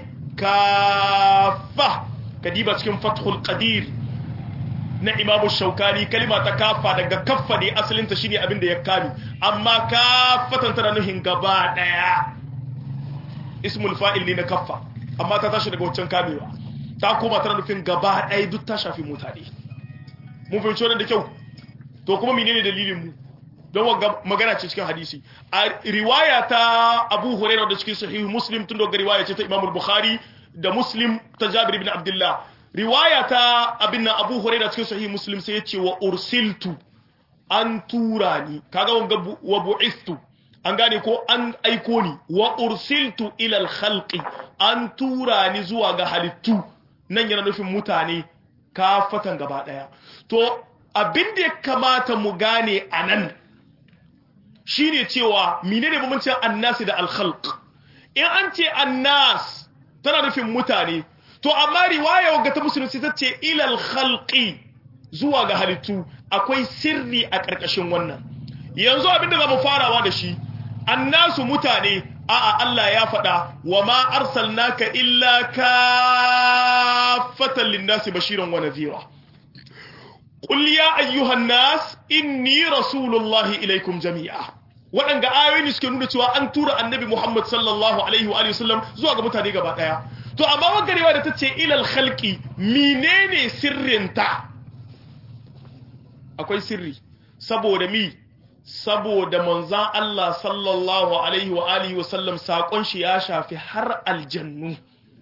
kaffa kadiba cikin fathul qadir na imamu shaukani kalima ta kafa daga kaffa ne asalinta shine abin da ya kami amma kafatan tana nuhin gaba daya ismul fa'il ne na kaffa amma ta tashi daga wancan kamewa ta koma tana nufin gaba daya duk ta shafi mutane mun fahimci wannan da kyau to kuma menene dalilin mu don wanga magana ce cikin hadisi a riwaya ta Abu Hurairah da cikin sahih Muslim tun daga riwaya ce ta Imam Bukhari da Muslim ta Jabir ibn Abdullah riwaya ta abin nan abu huraira cikin sahih muslim sai ya ce wa ursiltu an tura ni kaga wanga wa bu'istu an gane ko an aiko ni wa ursiltu ila al-khalqi an tura ni zuwa ga halittu nan yana nufin mutane kafatan gaba daya to abin da ya kamata mu gane anan shine cewa menene bambancin annasi da al-khalq in an ce annas tana nufin mutane to amma riwaya wagga ta musulunci ta ce ilal khalqi zuwa ga halittu akwai sirri a ƙarƙashin wannan yanzu abinda zamu farawa da shi annasu mutane a'a Allah ya faɗa wa ma arsalnaka illa kaffatan lin-nasi bashiran wa nadhira qul ya ayyuhan nas inni rasulullahi ilaikum jami'a waɗanga ayoyi suke nuna cewa an tura annabi Muhammad sallallahu alaihi wa sallam zuwa ga mutane gaba ɗaya to amma wagarewa da ta ce ilal khalqi menene sirrinta akwai sirri saboda mi saboda manzan Allah sallallahu alaihi wa alihi wasallam saƙon shi ya shafi har aljannu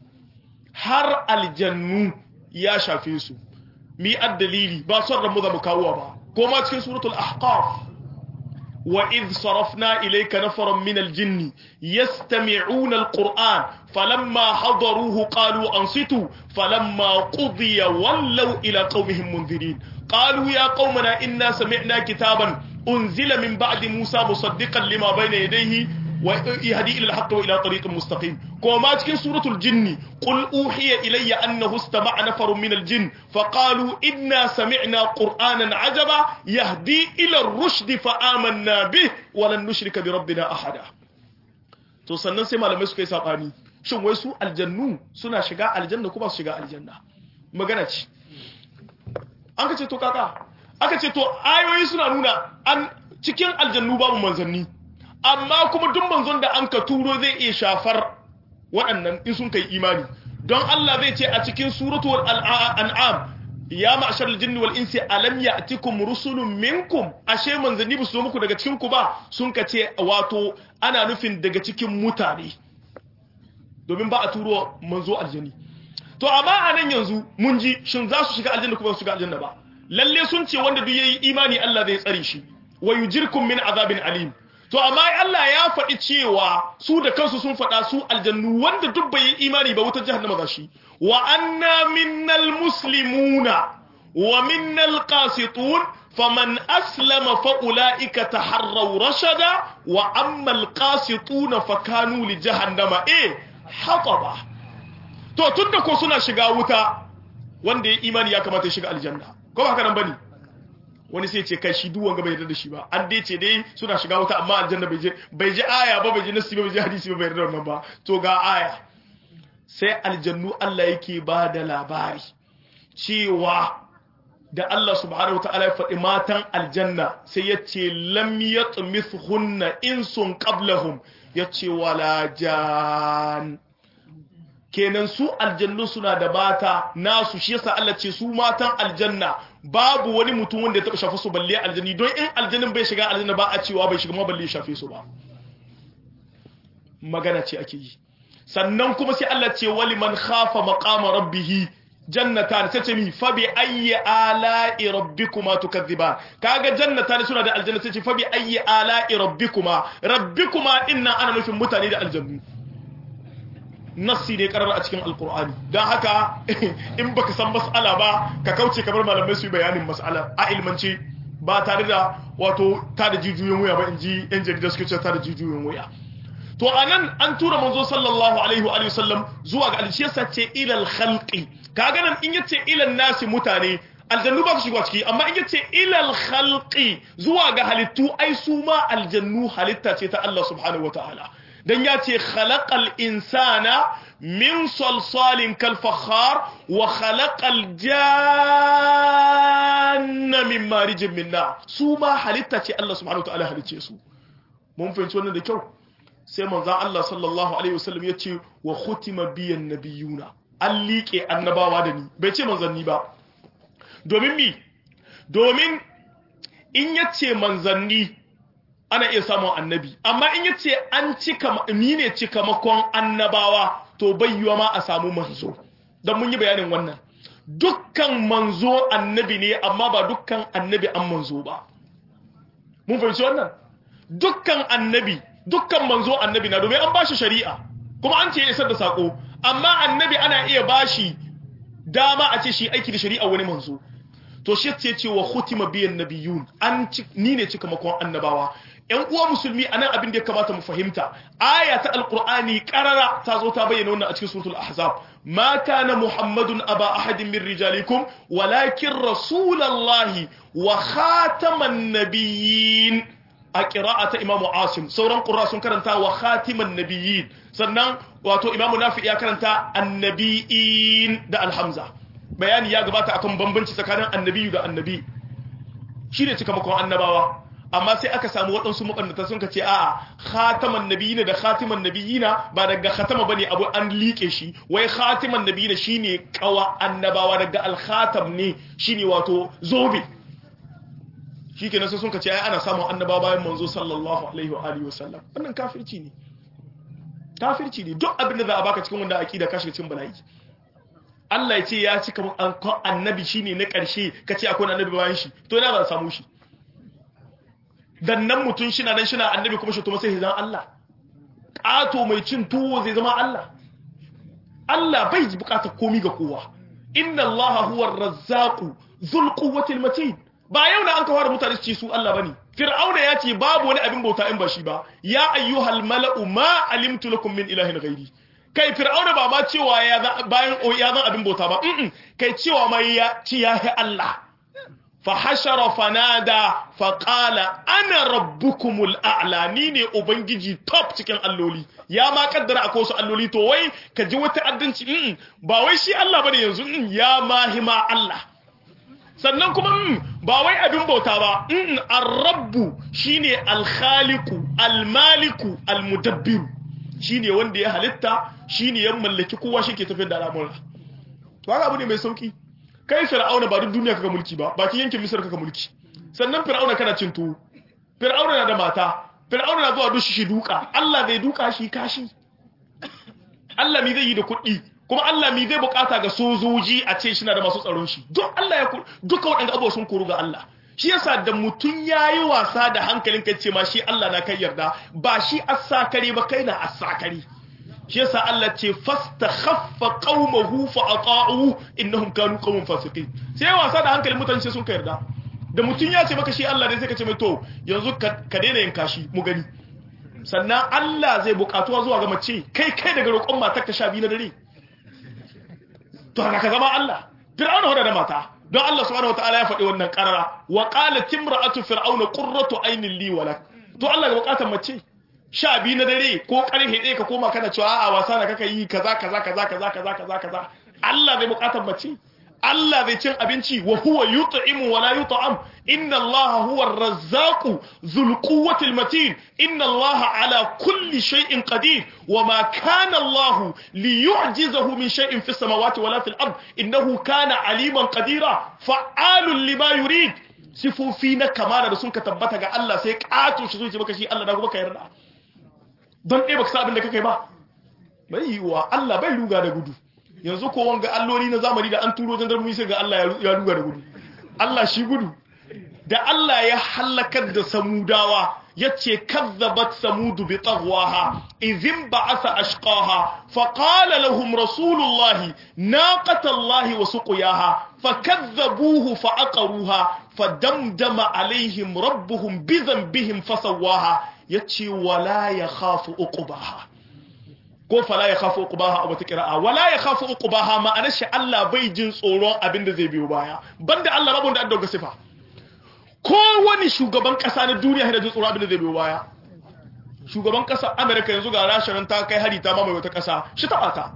har aljannu ya shafe su mi dalili ba son ramu da mukawa ba ko ma cikin suratul ahqaf wa idh sarafna ilayka nafaran min aljinn yastami'una alquran falamma hadaruhu qalu ansitu falamma qudiya wallaw ila qaumihim munzirin qalu ya qaumana inna sami'na kitaban unzila min ba'di musa musaddiqan lima bayna yadayhi ويهدي إلى الحق وإلى طريق مستقيم كما تكن سورة الجن قل أوحي إلي أنه استمع نفر من الجن فقالوا إنا سمعنا قرآنا عجبا يهدي إلى الرشد فآمنا به ولن نشرك بربنا أحدا to sannan sai malamai suka yi sabani shin wai su aljannu suna shiga aljanna ko ba su shiga aljanna magana ce an ka ce to kaka aka ce to ayoyi suna nuna an cikin aljannu babu manzanni amma kuma duk manzon da an ka turo zai iya shafar waɗannan in sun kai imani don Allah zai ce a cikin suratul an'am ya ma'ashar aljinni wal insi alam ya'tikum rusulun minkum ashe manzanni ba su zo muku daga cikin ku ba sun ka ce wato ana nufin daga cikin mutane domin ba a turo manzo aljanni to amma a nan yanzu mun ji shin za su shiga aljanna ko ba su shiga aljanna ba lalle sun ce wanda duk yayi imani Allah zai tsare shi wa yujirkum min azabin alim to amma Allah ya faɗi cewa su da kansu sun faɗa su aljannu wanda duk bai yi imani ba wutar jahannama za shi wa anna minnal muslimuna wa minnal qasitun faman aslama fa ulaika taharraw rashada wa ammal qasituna fa kanu li jahannama eh hataba to tunda ko suna shiga wuta wanda ya imani ya kamata ya shiga aljanna ko ba haka nan bane wani sai ce kai shi duk wanga bai yarda da shi ba an dai ce dai suna shiga wuta amma aljanna bai je bai ji aya ba bai ji nasi ba bai ji hadisi ba bai yarda wannan ba to ga aya sai aljannu Allah yake ba da labari cewa da Allah subhanahu wataala ya faɗi matan aljanna sai ya ce lam yatmithunna insun qablahum ya ce wala jan kenan su aljannu suna da bata nasu shi yasa Allah ce su matan aljanna babu wani mutum wanda ya taba shafa su balle aljanni don in aljannin bai shiga aljanna ba a cewa bai shiga ma balle shafe su ba magana ce ake yi sannan kuma sai Allah ce wali man khafa maqama rabbih jannatan sai ce mi fa bi ayyi ala'i rabbikuma tukadhiban kaga jannatan suna da aljanna sai ce fa bi ayyi ala'i rabbikuma rabbikuma inna ana nufin mutane da aljannu nassi ne karar a cikin alkur'ani don haka in baka san mas'ala ba ka kauce kamar malamai su yi bayanin mas'ala a ilmance ba tare da wato ta da jijiyoyin wuya ba in ji yan jarida suke ce ta da jijiyoyin wuya to anan an tura manzo sallallahu alaihi wa sallam zuwa ga alshiyasa ce ilal khalqi kaga nan in yace ilal nasi mutane aljannu ba su shiga ciki amma in yace ilal khalqi zuwa ga halittu ai su ma aljannu halitta ce ta Allah subhanahu wataala dan ya ce khalaqal insana min salsalin kal fakhar wa khalaqal janna min marijin min nar su ma halitta ce Allah subhanahu wataala halicce su mun fahimci wannan da kyau sai manzon Allah sallallahu alaihi wasallam ya ce wa khutima biyan nabiyuna an liƙe annabawa da ni bai ce manzanni ba domin mi domin in yace manzanni ana iya samun annabi amma in yace an cika ni ne cika makon annabawa to bai yiwa ma a samu manzo dan mun yi bayanin wannan dukkan manzo annabi ne amma ba dukkan annabi an manzo ba mun fahimci wannan dukkan annabi dukkan manzo annabi na domin an bashi shari'a kuma an ce ya isar da sako amma annabi ana iya bashi dama a ce shi aiki da shari'a wani manzo to shi ce ce wa khutima biyan nabiyun an ni ne cika makon annabawa ƴan uwa musulmi anan abin da ya kamata mu fahimta aya ta alqur'ani qarara ta zo ta bayyana wannan a cikin suratul ahzab ma kana muhammadun aba ahadin min rijalikum walakin rasulullahi wa khataman nabiyyin a ta imamu asim sauran ƙura sun karanta wa khatiman nabiyyin sannan wato imamu nafi ya karanta annabiyin da alhamza bayani ya gabata akan bambanci tsakanin annabiyu da annabi shi ne cikamakon annabawa amma sai aka samu waɗansu makannata sun kace a'a khataman nabiyina da khatiman nabiyina ba daga khatama bane abu an liƙe shi wai khatiman nabiyina shine kawa annabawa daga al-khatam ne shine wato zobe shikenan sai sun ka ce ai ana samun annaba bayan manzo sallallahu alaihi wa alihi wasallam wannan kafirci ne kafirci ne duk abin da za a baka cikin wanda aqida ka shiga cikin bala'i Allah ya ce ya cika annabi shine na ƙarshe ka ce akwai annabi bayan shi to ina za a samu shi dan nan mutun shi na nan shi na annabi kuma shi to sai zan Allah ƙato mai cin tuwo zai zama Allah Allah bai bukatar komi ga kowa inna Allah huwa ar-razzaqu dhul quwwati matin ba yau da an ka fara mutane su ce su Allah bane fir'auna ya ce babu wani abin bauta in ba shi ba ya ayyuhal mala'u ma alimtu lakum min ilahin ghairi kai fir'auna ba ma cewa ya bayan ya zan abin bauta ba kai cewa mai ya ci ya Allah fa hashara fanada fa qala ana rabbukumul a'la ni ne ubangiji top cikin alloli ya ma kaddara akwai wasu alloli to wai ka ji wata addanci ba wai shi Allah bane yanzu ya mahima Allah sannan kuma ba wai abin bauta ba ar-rabbu shine al-khaliqu al-maliku al-mudabbiru shine wanda ya halitta shine ya mallaki kowa shike tafiyar da al'amura to haka abu ne mai sauki kai fir'auna ba duk duniya kaga mulki ba bakin yankin misar kaga mulki sannan fir'auna kana cin tuwo fir'auna na da mata fir'auna na zuwa dushi shi duka Allah zai duka shi kashi Allah mi zai yi da kuɗi kuma Allah mi zai bukata ga sojoji a ce shi na da masu tsaron shi duk Allah ya duka waɗanda abubuwa sun koru ga Allah shi yasa da mutum yayi wasa da hankalin kai ce ma shi Allah na kai yarda ba shi asakare ba kai na asakare shi yasa Allah ce fastakhaffa qaumahu fa ata'u innahum kanu qauman fasiqin sai wasa da hankalin mutane sai sun ka yarda da mutum ya ce maka shi Allah dai sai ka ce mai to yanzu ka daina yin kashi mu gani sannan Allah zai bukatuwa zuwa ga mace kai kai daga roƙon matar ka sha biyu na dare to haka ka zama Allah fir'auna hoda da mata don Allah subhanahu wataala ya faɗi wannan qarara wa qalat imra'atu fir'auna qurratu aynin li walak to Allah ga bukatar mace sha biyu na dare ko karfe ɗaya ka koma kana cewa a wasa na kaka yi kaza kaza kaza kaza kaza kaza kaza Allah zai bukatar mace Allah zai cin abinci wa huwa yut'imu wa la yut'am inna Allah huwa ar-razzaqu dhul quwwati al-matin inna Allah ala kulli shay'in qadir wa ma kana Allah liyu'jizahu min shay'in fis samawati wala fil ard innahu kana aliman qadira fa'alun lima yurid sifofi na kamala da sun ka tabbata ga Allah sai kato shi zuci maka shi Allah da kuma ka yarda don ɗaya baka sa abin da kake ba bai yiwa Allah bai ruga da gudu yanzu ko wanga alloli na zamani da an turo jandarmu sai ga Allah ya ruga da gudu Allah shi gudu da Allah ya halakar da samudawa yace kazzabat samudu bi taghwaha idhim ba'atha ashqaha faqala lahum rasulullahi naqatallahi wa suqiyaha fakazzabuhu fa'aqaruha fadamdama alaihim rabbuhum bi dhanbihim fasawaha yace wala yakhafu uqbaha ko fala ya khafu uqbaha a wata qira'a wala ya khafu uqbaha ma'anar shi Allah bai jin tsoron abin da zai biyo baya banda Allah rabon da an dauka sifa ko wani shugaban kasa na duniya yana jin tsoron abin da zai biyo baya shugaban kasa America yanzu ga Rasha ta kai hari ta mamaye wata kasa shi ta bata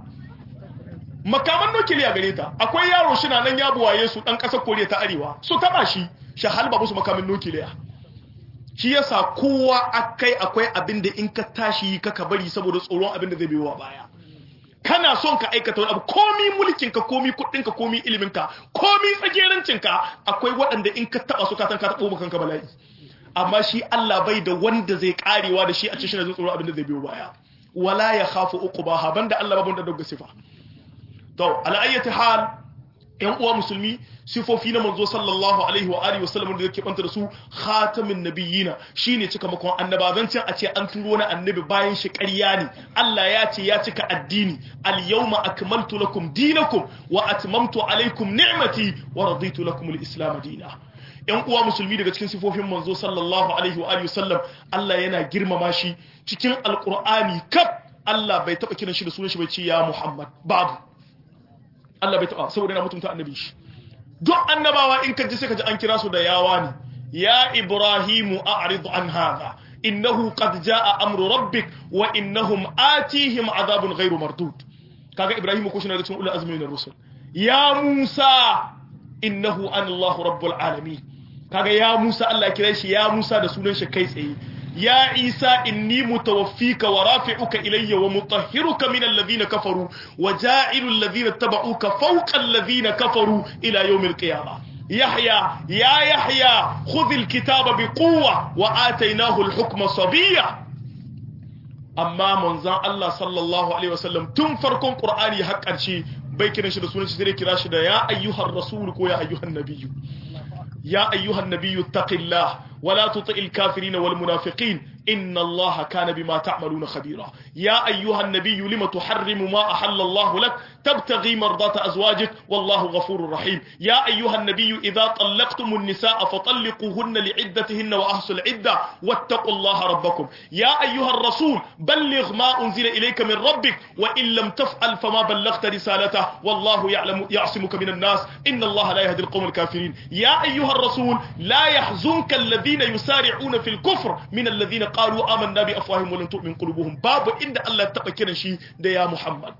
makaman nukiliya gare ta akwai yaro shi na nan ya buwaye su dan kasar Koriya ta Arewa su taba shi shi halba musu makamin nukiliya shi yasa kowa akai akwai abin da in ka tashi kaka bari saboda tsoron abin da zai biyo baya kana son ka aikata wani abu komi mulkin ka komi kudin ka komi ilimin ka komi tsagerancin ka akwai waɗanda in ka taba su ka san ka tabo maka kanka bala'i amma shi Allah bai da wanda zai karewa da shi a cikin zai tsoron abin da zai biyo baya wala ya khafu uqbaha banda Allah babun da dogga sifa to ala ayyati hal yan uwa musulmi sifofi na manzo sallallahu alaihi wa alihi wasallam da yake banta da su khatamin nabiyina shine cika makon annabazancin a ce an turo na annabi bayan shi ƙarya ne Allah ya ce ya cika addini al yawma akmaltu lakum dinakum wa atmamtu alaikum ni'mati wa raditu lakum al islam dina yan uwa musulmi daga cikin sifofin manzo sallallahu alaihi wa alihi wasallam Allah yana girmama shi cikin alqur'ani kaf Allah bai taba kiran shi da sunan shi bai ce ya Muhammad babu Allah bai taba saboda yana mutunta annabi shi duk annabawa in ka ji sai ka ji an kira su da yawa ne ya ibrahimu a'rid an hadha innahu qad jaa amru rabbik wa innahum atihim adhabun ghairu mardud kaga ibrahimu ko shi na da cikin ulul azmi min rusul ya musa innahu an allah rabbul alamin kaga ya musa Allah kira shi ya musa da sunan shi kai tsaye ya isa inni mutawaffika wa rafi'uka ilayya wa mutahhiruka min alladhina kafaru wa ja'ilu alladhina tabauka fawqa alladhina kafaru ila yawmil qiyamah yahya ya yahya khudh alkitaba biquwwa wa atainahu alhukma sabiyya amma manzon Allah sallallahu alaihi wasallam tun farkon qur'ani har ƙarshe bai kiran shi da sunan shi sai kira shi da ya ayyuhar rasul ko ya ayyuhan nabiyyu ya ayyuhan nabiyyu taqillah ولا تطع الكافرين والمنافقين إن الله كان بما تعملون خبيرا يا أيها النبي لم تحرم ما أحل الله لك تبتغي مرضات أزواجك والله غفور رحيم يا أيها النبي إذا طلقتم النساء فطلقوهن لعدتهن وأحصوا العدة واتقوا الله ربكم يا أيها الرسول بلغ ما أنزل إليك من ربك وإن لم تفعل فما بلغت رسالته والله يعلم يعصمك من الناس إن الله لا يهدي القوم الكافرين يا أيها الرسول لا يحزنك الذين يسارعون في الكفر من الذين قالوا آمنا بأفواههم ولم تؤمن قلوبهم باب إن الله تبكر شيء ده يا محمد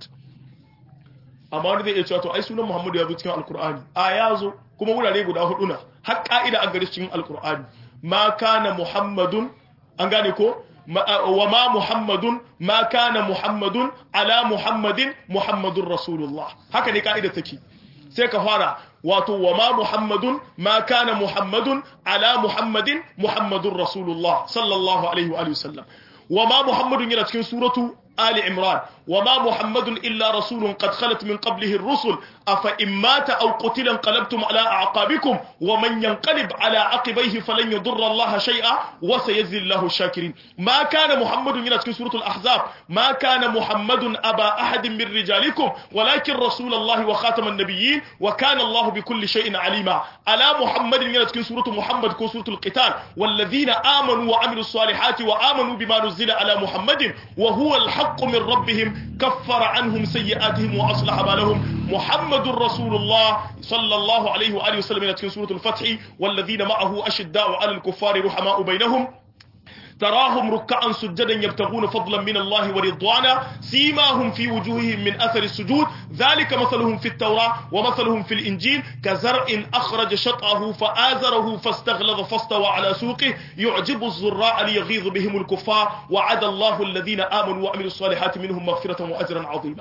amma wani zai iya cewa to ai sunan Muhammadu ya zo cikin Alkur'ani a ya zo kuma wurare guda hudu na har ka'ida an gari cikin Alkur'ani ma kana Muhammadun an gane ko wa ma Muhammadun ma kana Muhammadun ala Muhammadin Muhammadun Rasulullah haka ne ka'ida take sai ka fara wato wa ma Muhammadun ma kana Muhammadun ala Muhammadin Muhammadun Rasulullah sallallahu alaihi wa sallam wa ma Muhammadun yana cikin suratu آل عمران وما محمد إلا رسول قد خلت من قبله الرسل أفإن مات أو قتل انقلبتم على أعقابكم ومن ينقلب على عقبيه فلن يضر الله شيئا وسيجزي الله الشاكرين ما كان محمد من سورة الأحزاب ما كان محمد أبا أحد من رجالكم ولكن رسول الله وخاتم النبيين وكان الله بكل شيء عليما على محمد من سورة محمد كو سورة القتال والذين آمنوا وعملوا الصالحات وآمنوا بما نزل على محمد وهو الحق الحق من ربهم كفر عنهم سيئاتهم وأصلح بالهم محمد رسول الله صلى الله عليه وآله وسلم في سورة الفتح والذين معه أشداء على الكفار رحماء بينهم تراهم ركعا سجدا يبتغون فضلا من الله ورضوانا سيماهم في وجوههم من أثر السجود ذلك مثلهم في التوراة ومثلهم في الإنجيل كزرع أخرج شطأه فآزره فاستغلظ فاستوى على سوقه يعجب الزراع ليغيظ بهم الكفار وعد الله الذين آمنوا وعملوا الصالحات منهم مغفرة وأجرا عظيما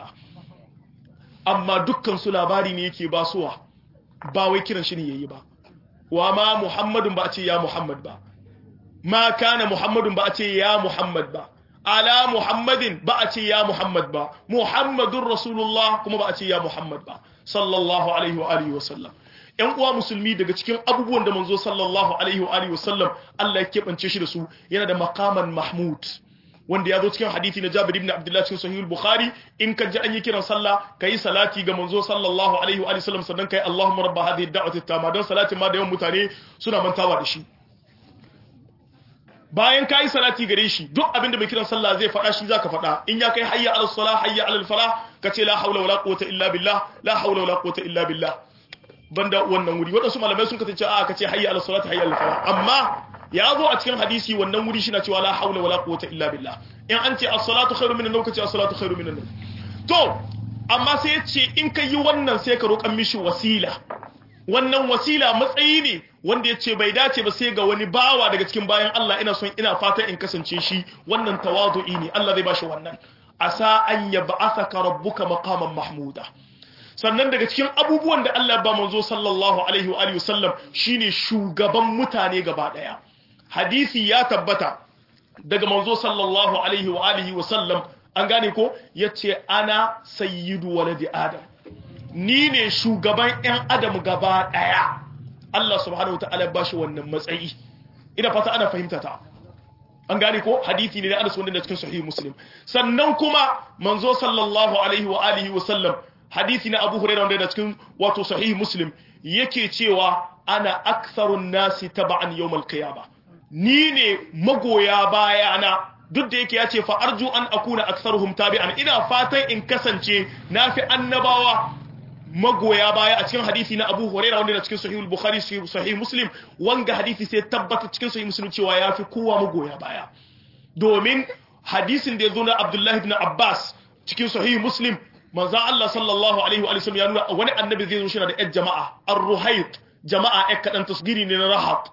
أما دكان سلاباري نيكي باسوا باوي كيران شني يبا وما محمد بأتي يا محمد با ma kana muhammadun ba a ce ya muhammad ba ala muhammadin ba a ce ya muhammad ba muhammadun rasulullah kuma ba a ce ya muhammad ba sallallahu alaihi wa alihi wa sallam yan uwa musulmi daga cikin abubuwan da manzo sallallahu alaihi wa alihi wa sallam Allah ya kebance shi da su yana da maqaman mahmud wanda ya zo cikin hadisi na Jabir ibn Abdullah cikin Sahih al-Bukhari in ka ji an yi kiran sallah kai salati ga manzo sallallahu alaihi wa alihi wa sallam sannan kai Allahumma rabb hadhihi ad-da'wati at-tamma dan salatin ma da yawan mutane suna mantawa da shi bayan ka yi salati gare shi duk abin da mai kiran sallah zai faɗa shi zaka faɗa in ya kai hayya ala salah hayya ala falah ka ce la haula wala quwwata illa billah la haula wala quwwata illa billah banda wannan wuri wadansu malamai sun kace a ka ce hayya ala salati hayya ala falah amma ya zo a cikin hadisi wannan wuri shi na cewa la haula wala quwwata illa billah in an ce as-salatu khairu minan nawm ka ce as-salatu khairu minan nawm to amma sai ya ce in ka yi wannan sai ka roƙan mishi wasila wannan wasila matsayi ne wanda ya ce bai dace ba sai ga wani bawa daga cikin bayan Allah ina son ina fatan in kasance shi wannan tawadu'i ne Allah zai bashi wannan asa an yab'athaka rabbuka maqaman mahmuda sannan daga cikin abubuwan da Allah ba manzo sallallahu alaihi wa alihi wasallam shine shugaban mutane gaba daya hadisi ya tabbata daga manzo sallallahu alaihi wa alihi wasallam an gane ko yace ana sayyidu waladi adam ni ne shugaban 'yan adam gaba ɗaya Allah subhanahu wa ta'ala ba shi wannan matsayi ina fata ana fahimta ta an gane ko hadithi ne na Anas wanda cikin sahih Muslim sannan kuma manzo sallallahu alaihi wa alihi wa sallam hadithi na Abu Hurairah wanda cikin wato sahih Muslim yake cewa ana aktharun nasi taba'an yawmal qiyamah ni ne magoya bayana duk da yake ya ce fa arju an akuna aktharuhum tabi'an ina fatan in kasance nafi annabawa magoya baya a cikin hadisi na Abu Hurairah wanda cikin Sahih al-Bukhari Sahih Muslim wanga hadisi sai tabbata cikin Sahih Muslim cewa yafi kowa magoya baya domin hadisin da ya zo na Abdullah ibn Abbas cikin Sahih Muslim manzo Allah sallallahu alaihi wa sallam ya nuna wani annabi zai zo shi da ƴan jama'a ar-ruhayt jama'a ƴan kadan tasgiri ne na rahat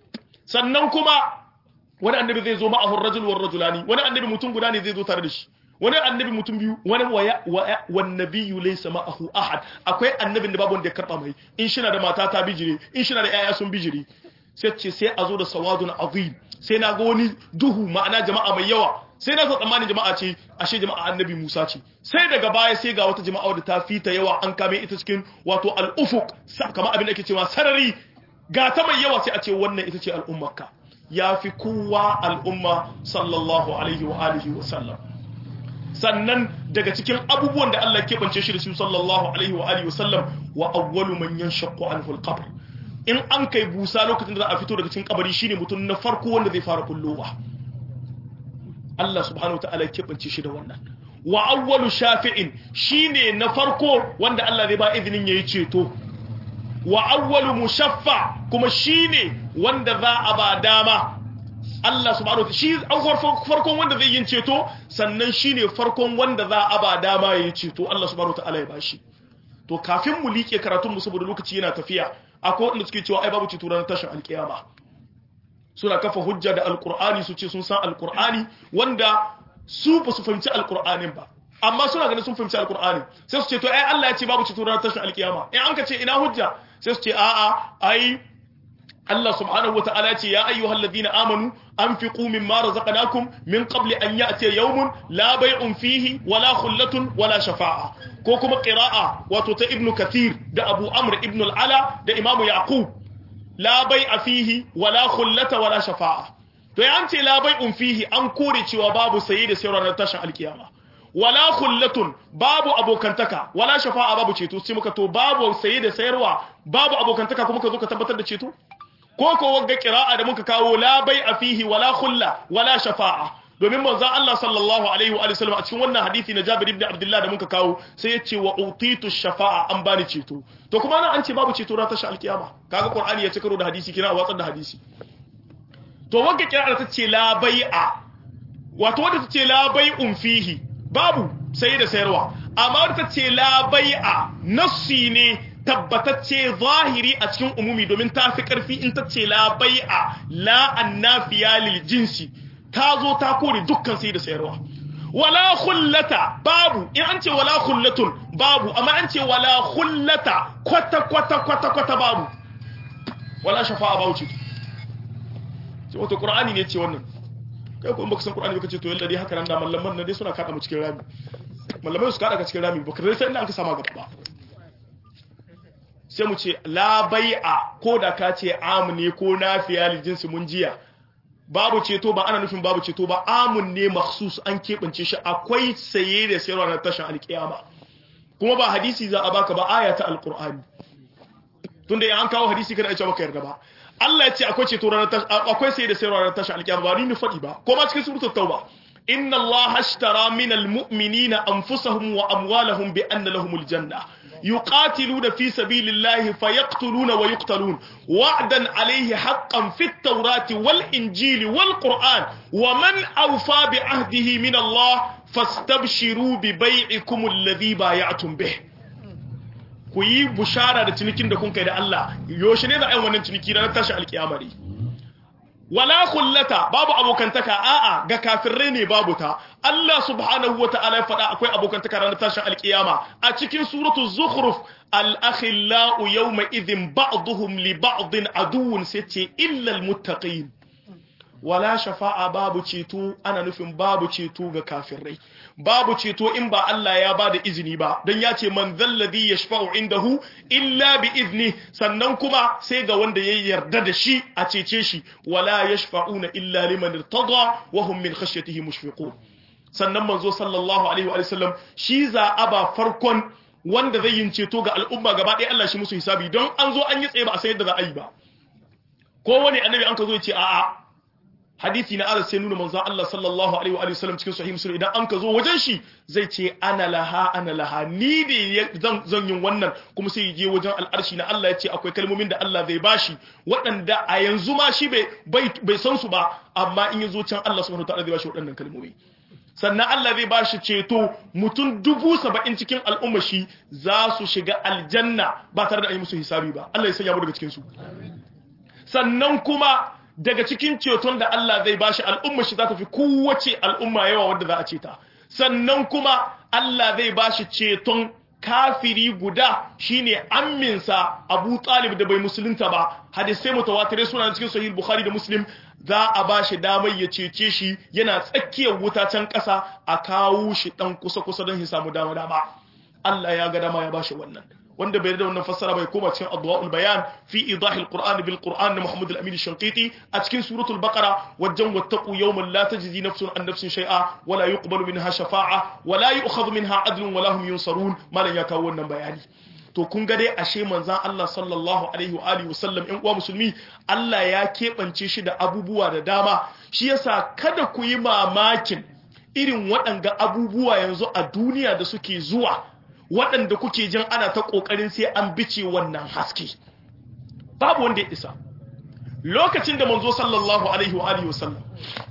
sannan kuma wani annabi zai zo ma'ahu ar-rajul war rajulani wani annabi mutum guda ne zai zo tare da shi wani annabi mutum biyu wani wan nabiyyu laysa ma'ahu ahad akwai annabin da babu wanda ya karba mai in shi na da mata ta bijire in shi na da yaya sun bijire sai ce sai a zo da sawadun azim sai na ga wani duhu ma'ana jama'a mai yawa sai na tsammanin jama'a ce ashe jama'a annabi Musa ce sai daga baya sai ga wata jama'a da ta fita yawa an kame ita cikin wato al-ufuq kamar abin da ake cewa sarari ga ta mai yawa sai a ce wannan ita ce al'ummarka ya fi kowa al'umma sallallahu alaihi wa alihi wa sallam sannan daga cikin abubuwan da Allah ke bance shi da su sallallahu alaihi wa alihi wa sallam wa awwalu man yanshaqqu anhu al-qabr in an kai busa lokacin da za a fito daga cikin kabari shine mutum na farko wanda zai fara kullowa Allah subhanahu wa ta'ala ya bance shi da wannan wa awwalu shafi'in shine na farko wanda Allah zai ba izinin yayi ceto wa awwalu mushaffa kuma shine wanda za a ba dama Allah subhanahu wa shi farkon wanda zai yin ceto sannan shine farkon wanda za a ba dama yayi ceto Allah subhanahu wa ta'ala ya bashi to kafin mu liƙe karatun mu saboda lokaci yana tafiya akwai wanda suke cewa ai babu ceto ranar tashin alkiyama suna kafa hujja da alkur'ani su ce sun san alkur'ani wanda su ba su fahimci alkur'anin ba amma suna ganin sun fahimci alkur'ani sai su ce to ai Allah ya ce babu ceto ranar tashin alkiyama in an ka ce ina hujja sai su ce a'a ai Allah subhanahu wa ta'ala ce ya ayyuhal ladina amanu anfiqu mimma razaqnakum min qabli an ya'ti yawmun la bay'un fihi wala khullatun wala shafa'a ko kuma qira'a wato ta ibnu kathir da abu amr ibn al-ala da imamu yaqub la bai'a fihi wala khullata wala shafa'a to ya ce la bai'un fihi an kore cewa babu saye da sayarwa na tashin alkiyama wala khullatun babu abokantaka wala shafa'a babu ceto sai muka to babu saye da sayarwa babu abokantaka kuma ka zo ka tabbatar da ceto ko ko wagga qira'a da muka kawo la bai'a fihi wala khulla wala shafa'a domin manzo Allah sallallahu alaihi wa sallam a cikin wannan hadisi na Jabir ibn Abdullah da muka kawo sai ya ce wa utitu shafa'a an bani ceto to kuma nan an ce babu ceto ranar tashi alkiyama kaga Qur'ani ya ci karo da hadisi kina watsar da hadisi to wanda kira ta ce la bai'a wato wanda ta ce la bai'un fihi babu sai da sayarwa amma wanda ta ce la bai'a nassi ne tabbatacce zahiri a cikin umumi domin ta fi karfi in ta ce la bai'a la annafiya lil jinsi ta zo ta kore dukkan sai da sayarwa wala khullata babu in an ce wala khullatun babu amma an ce wala khullata kwata kwata kwata kwata babu wala shafa'a babu ce ce wato qur'ani ne ce wannan kai ko in baka san qur'ani baka ce to yalla dai haka nan da mallaman nan dai suna kada mu cikin rami mallamai su kada ka cikin rami baka sai inda an ka sama gaba ba sai mu ce la bai'a ko da ka ce am ne ko nafiya li jinsi mun jiya babu ceto ba ana nufin babu ceto ba amun ne makhsus an keɓance shi akwai saye da sayarwa na tashin alkiyama kuma ba hadisi za a baka ba aya ta alqur'ani tunda an kawo hadisi kada a ce baka yarda ba Allah ya ce akwai ceto ranar akwai saye da sayarwa na tashin alkiyama ba ni ni faɗi ba ko ma cikin suratul tauba inna Allah ashtara minal mu'minina anfusahum wa amwalahum bi anna lahumul janna يقاتلون في سبيل الله فيقتلون ويقتلون وعدا عليه حقا في التوراة والإنجيل والقرآن ومن أوفى بعهده من الله فاستبشروا ببيعكم الذي بايعتم به ku yi bushara da cinikin da kun kai da Allah yaushe ne za a yi wannan ciniki ranar tashi alkiyamari wala kullata babu abokantaka a'a ga kafirai ne babu ta Allah subhanahu wata'ala ya faɗa akwai abokantaka ranar tashin alkiyama a cikin suratul zukhruf al-akhillau yawma idhin ba'dhum li ba'din aduwwun sace illa al-muttaqin wala shafa'a babu ceto ana nufin babu ceto ga kafirai babu ceto in ba Allah ya bada izini ba don ya ce man zalladhi yashfa'u indahu illa bi izni sannan kuma sai ga wanda ya yarda da shi a cece shi wala yashfa'una illa liman irtada wa hum min khashyatihi mushfiqun sannan manzo sallallahu alaihi wa sallam shi za a ba farkon wanda zai yin ceto ga al'umma gaba ɗaya Allah shi musu hisabi don an zo an yi tsaye ba a san yadda za a yi ba kowane annabi an ka zo ya ce a'a hadisi na anas sai nuna manzon Allah sallallahu alaihi wa sallam cikin sahih muslim idan an ka zo wajen shi zai ce ana laha ana laha ni ne zan zan yin wannan kuma sai je wajen al'arshi na Allah ya ce akwai kalmomin da Allah zai bashi waɗanda a yanzu ma shi bai bai san su ba amma in ya zo can Allah subhanahu wataala zai bashi waɗannan kalmomi sannan Allah zai bashi ceto mutum dubu saba'in cikin al'umma shi za su shiga aljanna ba tare da an yi musu hisabi ba Allah ya sanya mu daga cikin su sannan kuma daga cikin ceton da Allah zai bashi al'umma shi za ta fi kowace al'umma yawa wadda za a ce ta sannan kuma Allah zai bashi ceton kafiri guda shine amminsa Abu Talib da bai musulunta ba hadisai mutawatirai suna cikin sahih Bukhari da Muslim za a bashi damar ya cece shi yana tsakiyar wuta can ƙasa a kawo shi dan kusa kusa don ya samu dama dama Allah ya ga dama ya bashi wannan wanda bai da wannan fassara bai koma cikin adwaul bayan fi idahil qur'an bil qur'an na Muhammad al-Amin shanqiti a cikin suratul baqara wajen wattaqu yawman la tajzi nafsun an nafsin shay'a wala yuqbalu minha shafa'a wala yu'khadhu minha adlun wala hum yunsarun malan ya kawo wannan bayani to kun ga dai ashe manzon Allah sallallahu alaihi wa alihi wasallam ɗan uwa musulmi Allah ya keɓance shi da abubuwa da dama shi yasa kada ku yi mamakin irin waɗanga abubuwa yanzu a duniya da suke zuwa waɗanda kuke jin ana ta ƙoƙarin sai an bice wannan haske babu wanda ya isa lokacin da manzo sallallahu alaihi wa alihi wasallam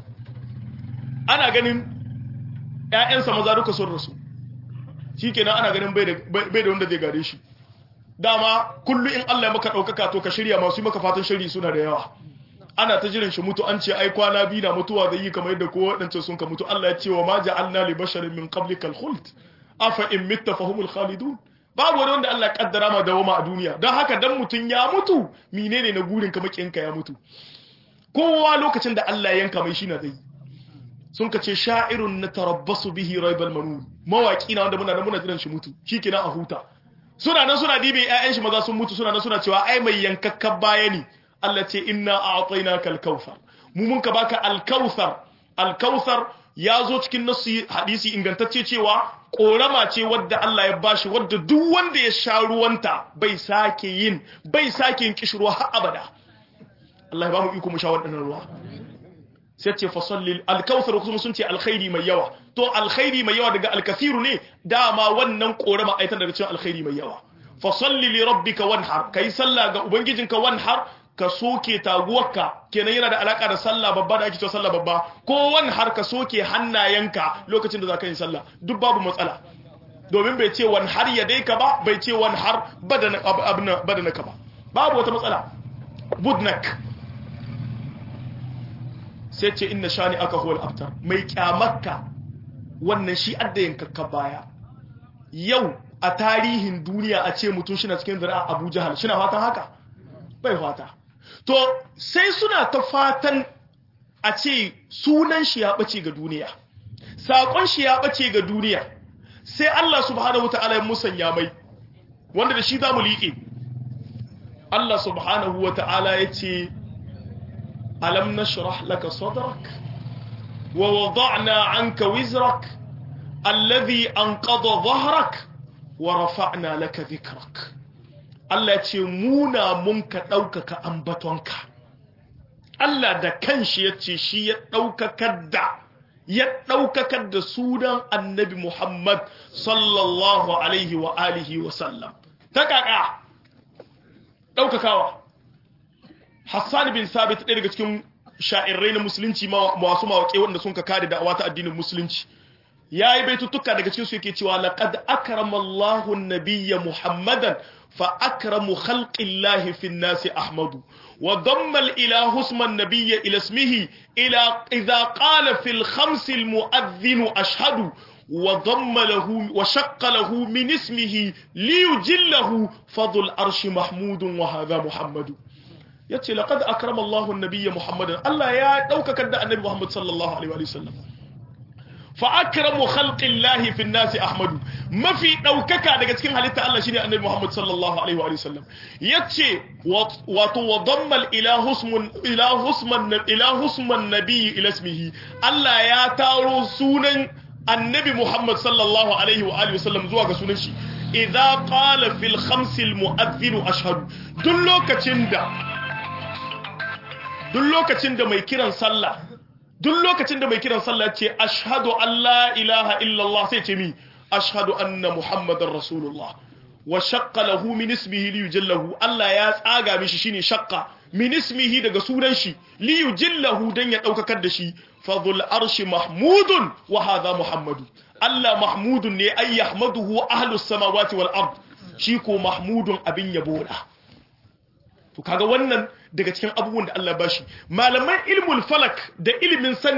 ana ganin ƴaƴansa maza duka sun rasu shikenan ana ganin bai da wanda zai gare shi dama kullu in Allah ya maka ɗaukaka to ka shirya masu maka fatan shiri suna da yawa ana ta jiran shi mutu an ce ai kwana biyu na mutuwa zai yi kamar yadda ko waɗancan sun ka mutu Allah ya ce wa ma ja'alna li basharin min qablikal khuld afa in mitta fahumul khalidun babu wani wanda Allah kaddara ma dawama a duniya don haka dan mutun ya mutu menene na gurin ka makinka ya mutu kowa lokacin da Allah yanka mai shi na zai sun ka ce sha'irun natarabbasu bihi raibal manun mawaki na wanda muna nan muna jiran shi mutu shikenan a huta suna nan suna dibe ƴaƴan shi maza sun mutu suna nan suna cewa ai mai yankakkan baya ne Allah ce inna a'tainaka al-kautsar mu mun ka baka al-kautsar al-kautsar ya zo cikin nasu hadisi ingantacce cewa korama ce wadda Allah ya bashi wadda duk wanda ya sha ruwanta bai sake yin bai sake yin kishruwa har abada Allah ya ba mu iko mu sha waɗannan ruwa sai ce fasalli alkautsar kuma sun ce alkhairi mai yawa to alkhairi mai yawa daga alkasiru ne dama wannan korama aitan daga cikin alkhairi mai yawa fasalli li rabbika wanhar kai sallah ga ubangijinka wanhar ka soke taguwarka kenan yana da alaka da sallah babba da ake cewa sallah babba ko wani har ka soke hannayenka lokacin da za ka yi sallah duk babu matsala domin bai ce wani har ya dai ka ba bai ce wani har badanaka ba babu wata matsala budnak sai ce inna shani aka huwal abtar mai kyamarka wannan shi adda yankakka baya yau a tarihin duniya a ce mutum shi na cikin zira abu jahal shi na fatan haka bai fata to sai suna ta fatan a ce sunan shi ya ɓace ga duniya saƙon shi ya ɓace ga duniya sai Allah subhanahu wata'ala ya musanya mai wanda da shi za mu liƙe Allah subhanahu wata'ala ya ce alam nashrah laka sadrak wa wada'na anka wizrak alladhi anqadha dhahrak wa rafa'na laka dhikrak Allah ya ce muna mun ka ɗaukaka ambatonka Allah da kanshi ya ce shi ya ɗaukakar da ya ɗaukakar da sunan annabi Muhammad sallallahu alaihi wa alihi wa sallam ta kaka ɗaukakawa Hassan bin Sabit ɗaya daga cikin sha'irai na musulunci masu mawaƙe wanda sun ka kare da wata addinin musulunci ya yi baitutuka daga cikin su yake cewa laqad akrama Allahu an-nabiyya Muhammadan fa akramu khalqillahi fi an-nasi Ahmadu wa damma al-ilahu isma an-nabiyya ila ismihi ila idha qala fi al-khams al-mu'adhdhin ashhadu wa damma lahu wa shaqqa lahu min ismihi liyujillahu fadl arshi mahmudun wa hadha Muhammadu yace laqad akrama Allahu an-nabiyya Muhammadan Allah ya daukaka da annabi Muhammad sallallahu alaihi wa sallam فأكرم خلق الله في الناس أحمد ما في دوكك daga cikin halitta Allah shine Annabi Muhammad sallallahu alaihi wa sallam yace wato wadamma al-ilahu ismun ilahu isman ilahu isman nabiy ila ismihi Allah ya taro sunan Annabi Muhammad sallallahu alaihi wa alihi wasallam zuwa ga sunan shi idza qala fil khams al-mu'adhdhin ashhadu duk lokacin da duk lokacin da mai kiran sallah duk lokacin da mai kiran sallah ce ashhadu an la ilaha illallah sai ce mi ashhadu anna muhammadar rasulullah wa shaqqa lahu min ismihi li yujallahu Allah ya tsaga mishi shine shaqqa min ismihi daga sunan shi li yujallahu dan ya daukakar da shi fadhul arshi mahmudun wa hadha muhammadu Allah mahmudun ne ay yahmaduhu ahlus samawati wal ard shi ko mahmudun abin yabo da to kaga wannan daga cikin abubuwan da Allah bashi malaman ilmul falak da ilimin sanin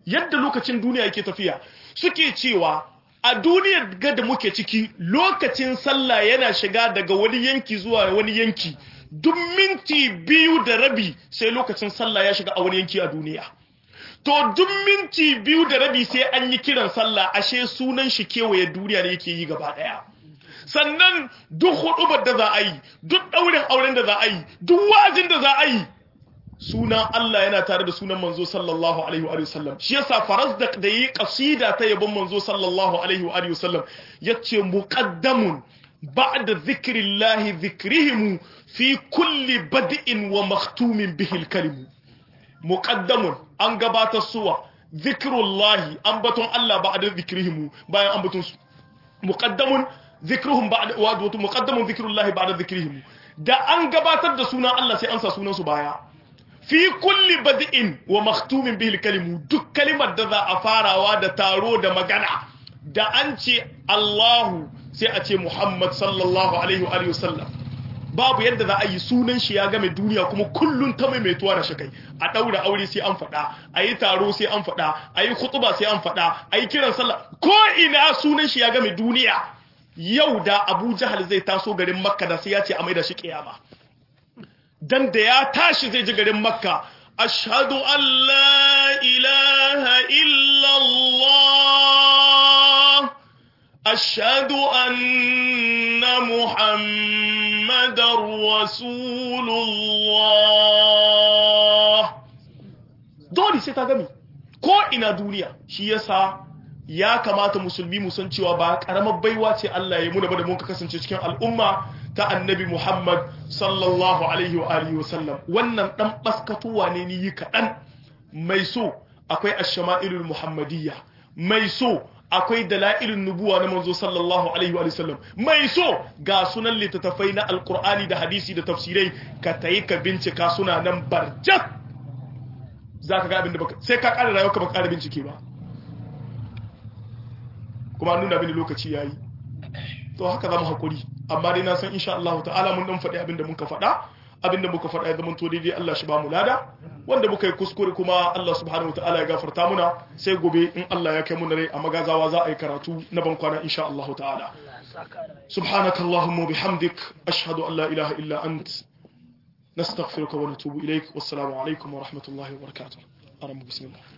yadda lokacin duniya yake tafiya suke cewa a duniyar ga da muke ciki lokacin sallah yana shiga daga wani yanki zuwa wani yanki duk minti biyu da rabi sai lokacin sallah ya shiga a wani yanki a duniya to duk minti biyu da rabi sai an yi kiran sallah ashe sunan shi kewaye duniya ne yake yi gaba daya sannan duk hudubar da za a yi duk daurin auren da za a yi duk wajin da za a yi sunan Allah yana tare da sunan manzo sallallahu alaihi wa sallam shi yasa faras da da yi kasida ta yabon manzo sallallahu alaihi wa sallam yace muqaddamun ba'da zikrillahi zikrihim fi kulli bad'in wa maktumin bihi al-kalim muqaddamun an gabatar suwa zikrullahi ambaton Allah ba'da zikrihim bayan ambaton su muqaddamun zikruhum ba'da wa muqaddamun zikrullahi ba'da zikrihim da an gabatar da sunan Allah sai an sa sunan su baya fi kulli bad'in wa maktumin bihi kalimu duk kalimar da za a farawa da taro da magana da an ce Allahu sai a ce Muhammad sallallahu alaihi wa sallam babu yadda za a yi sunan shi ya game duniya kuma kullun ta maimaituwa da shakai a daura aure sai an faɗa a yi taro sai an faɗa a yi khutuba sai an faɗa a yi kiran sallah ko ina sunan shi ya game duniya yau da Abu Jahal zai taso garin Makka da sai ya ce a maida shi kiyama dan da ya tashi zai ji garin makka ashhadu an la ilaha illallah ashhadu anna muhammadar rasulullah dole sai ta gami ko ina duniya shi yasa ya kamata musulmi mu san cewa ba karamar baiwa ce Allah ya yi muna ba da mun ka kasance cikin al'umma ta annabi Muhammad sallallahu alaihi wa alihi wa sallam wannan dan baskatuwa ne ni yi kadan mai so akwai ash-shama'ilul muhammadiyya mai so akwai dalailun nubuwa na manzo sallallahu alaihi wa sallam mai so ga sunan littattafai na alqur'ani da hadisi da tafsirai ka tayi ka bincika suna nan barjat zaka ga abin da baka sai ka ƙara rayuwa ka baka ƙara bincike ba kuma nuna mini lokaci yayi to haka zamu hakuri amma dai na san insha Allah ta'ala mun dan faɗi abinda muka faɗa abinda muka faɗa ya zama to daidai Allah shi ba mu lada wanda muka yi kuskure kuma Allah subhanahu wa ta'ala ya gafarta muna sai gobe in Allah ya kai mu rai a magazawa za a yi karatu na ban kwana insha Allah ta'ala سبحانك اللهم وبحمدك أشهد أن لا إله إلا أنت نستغفرك ونتوب إليك والسلام عليكم ورحمة الله وبركاته أرم بسم الله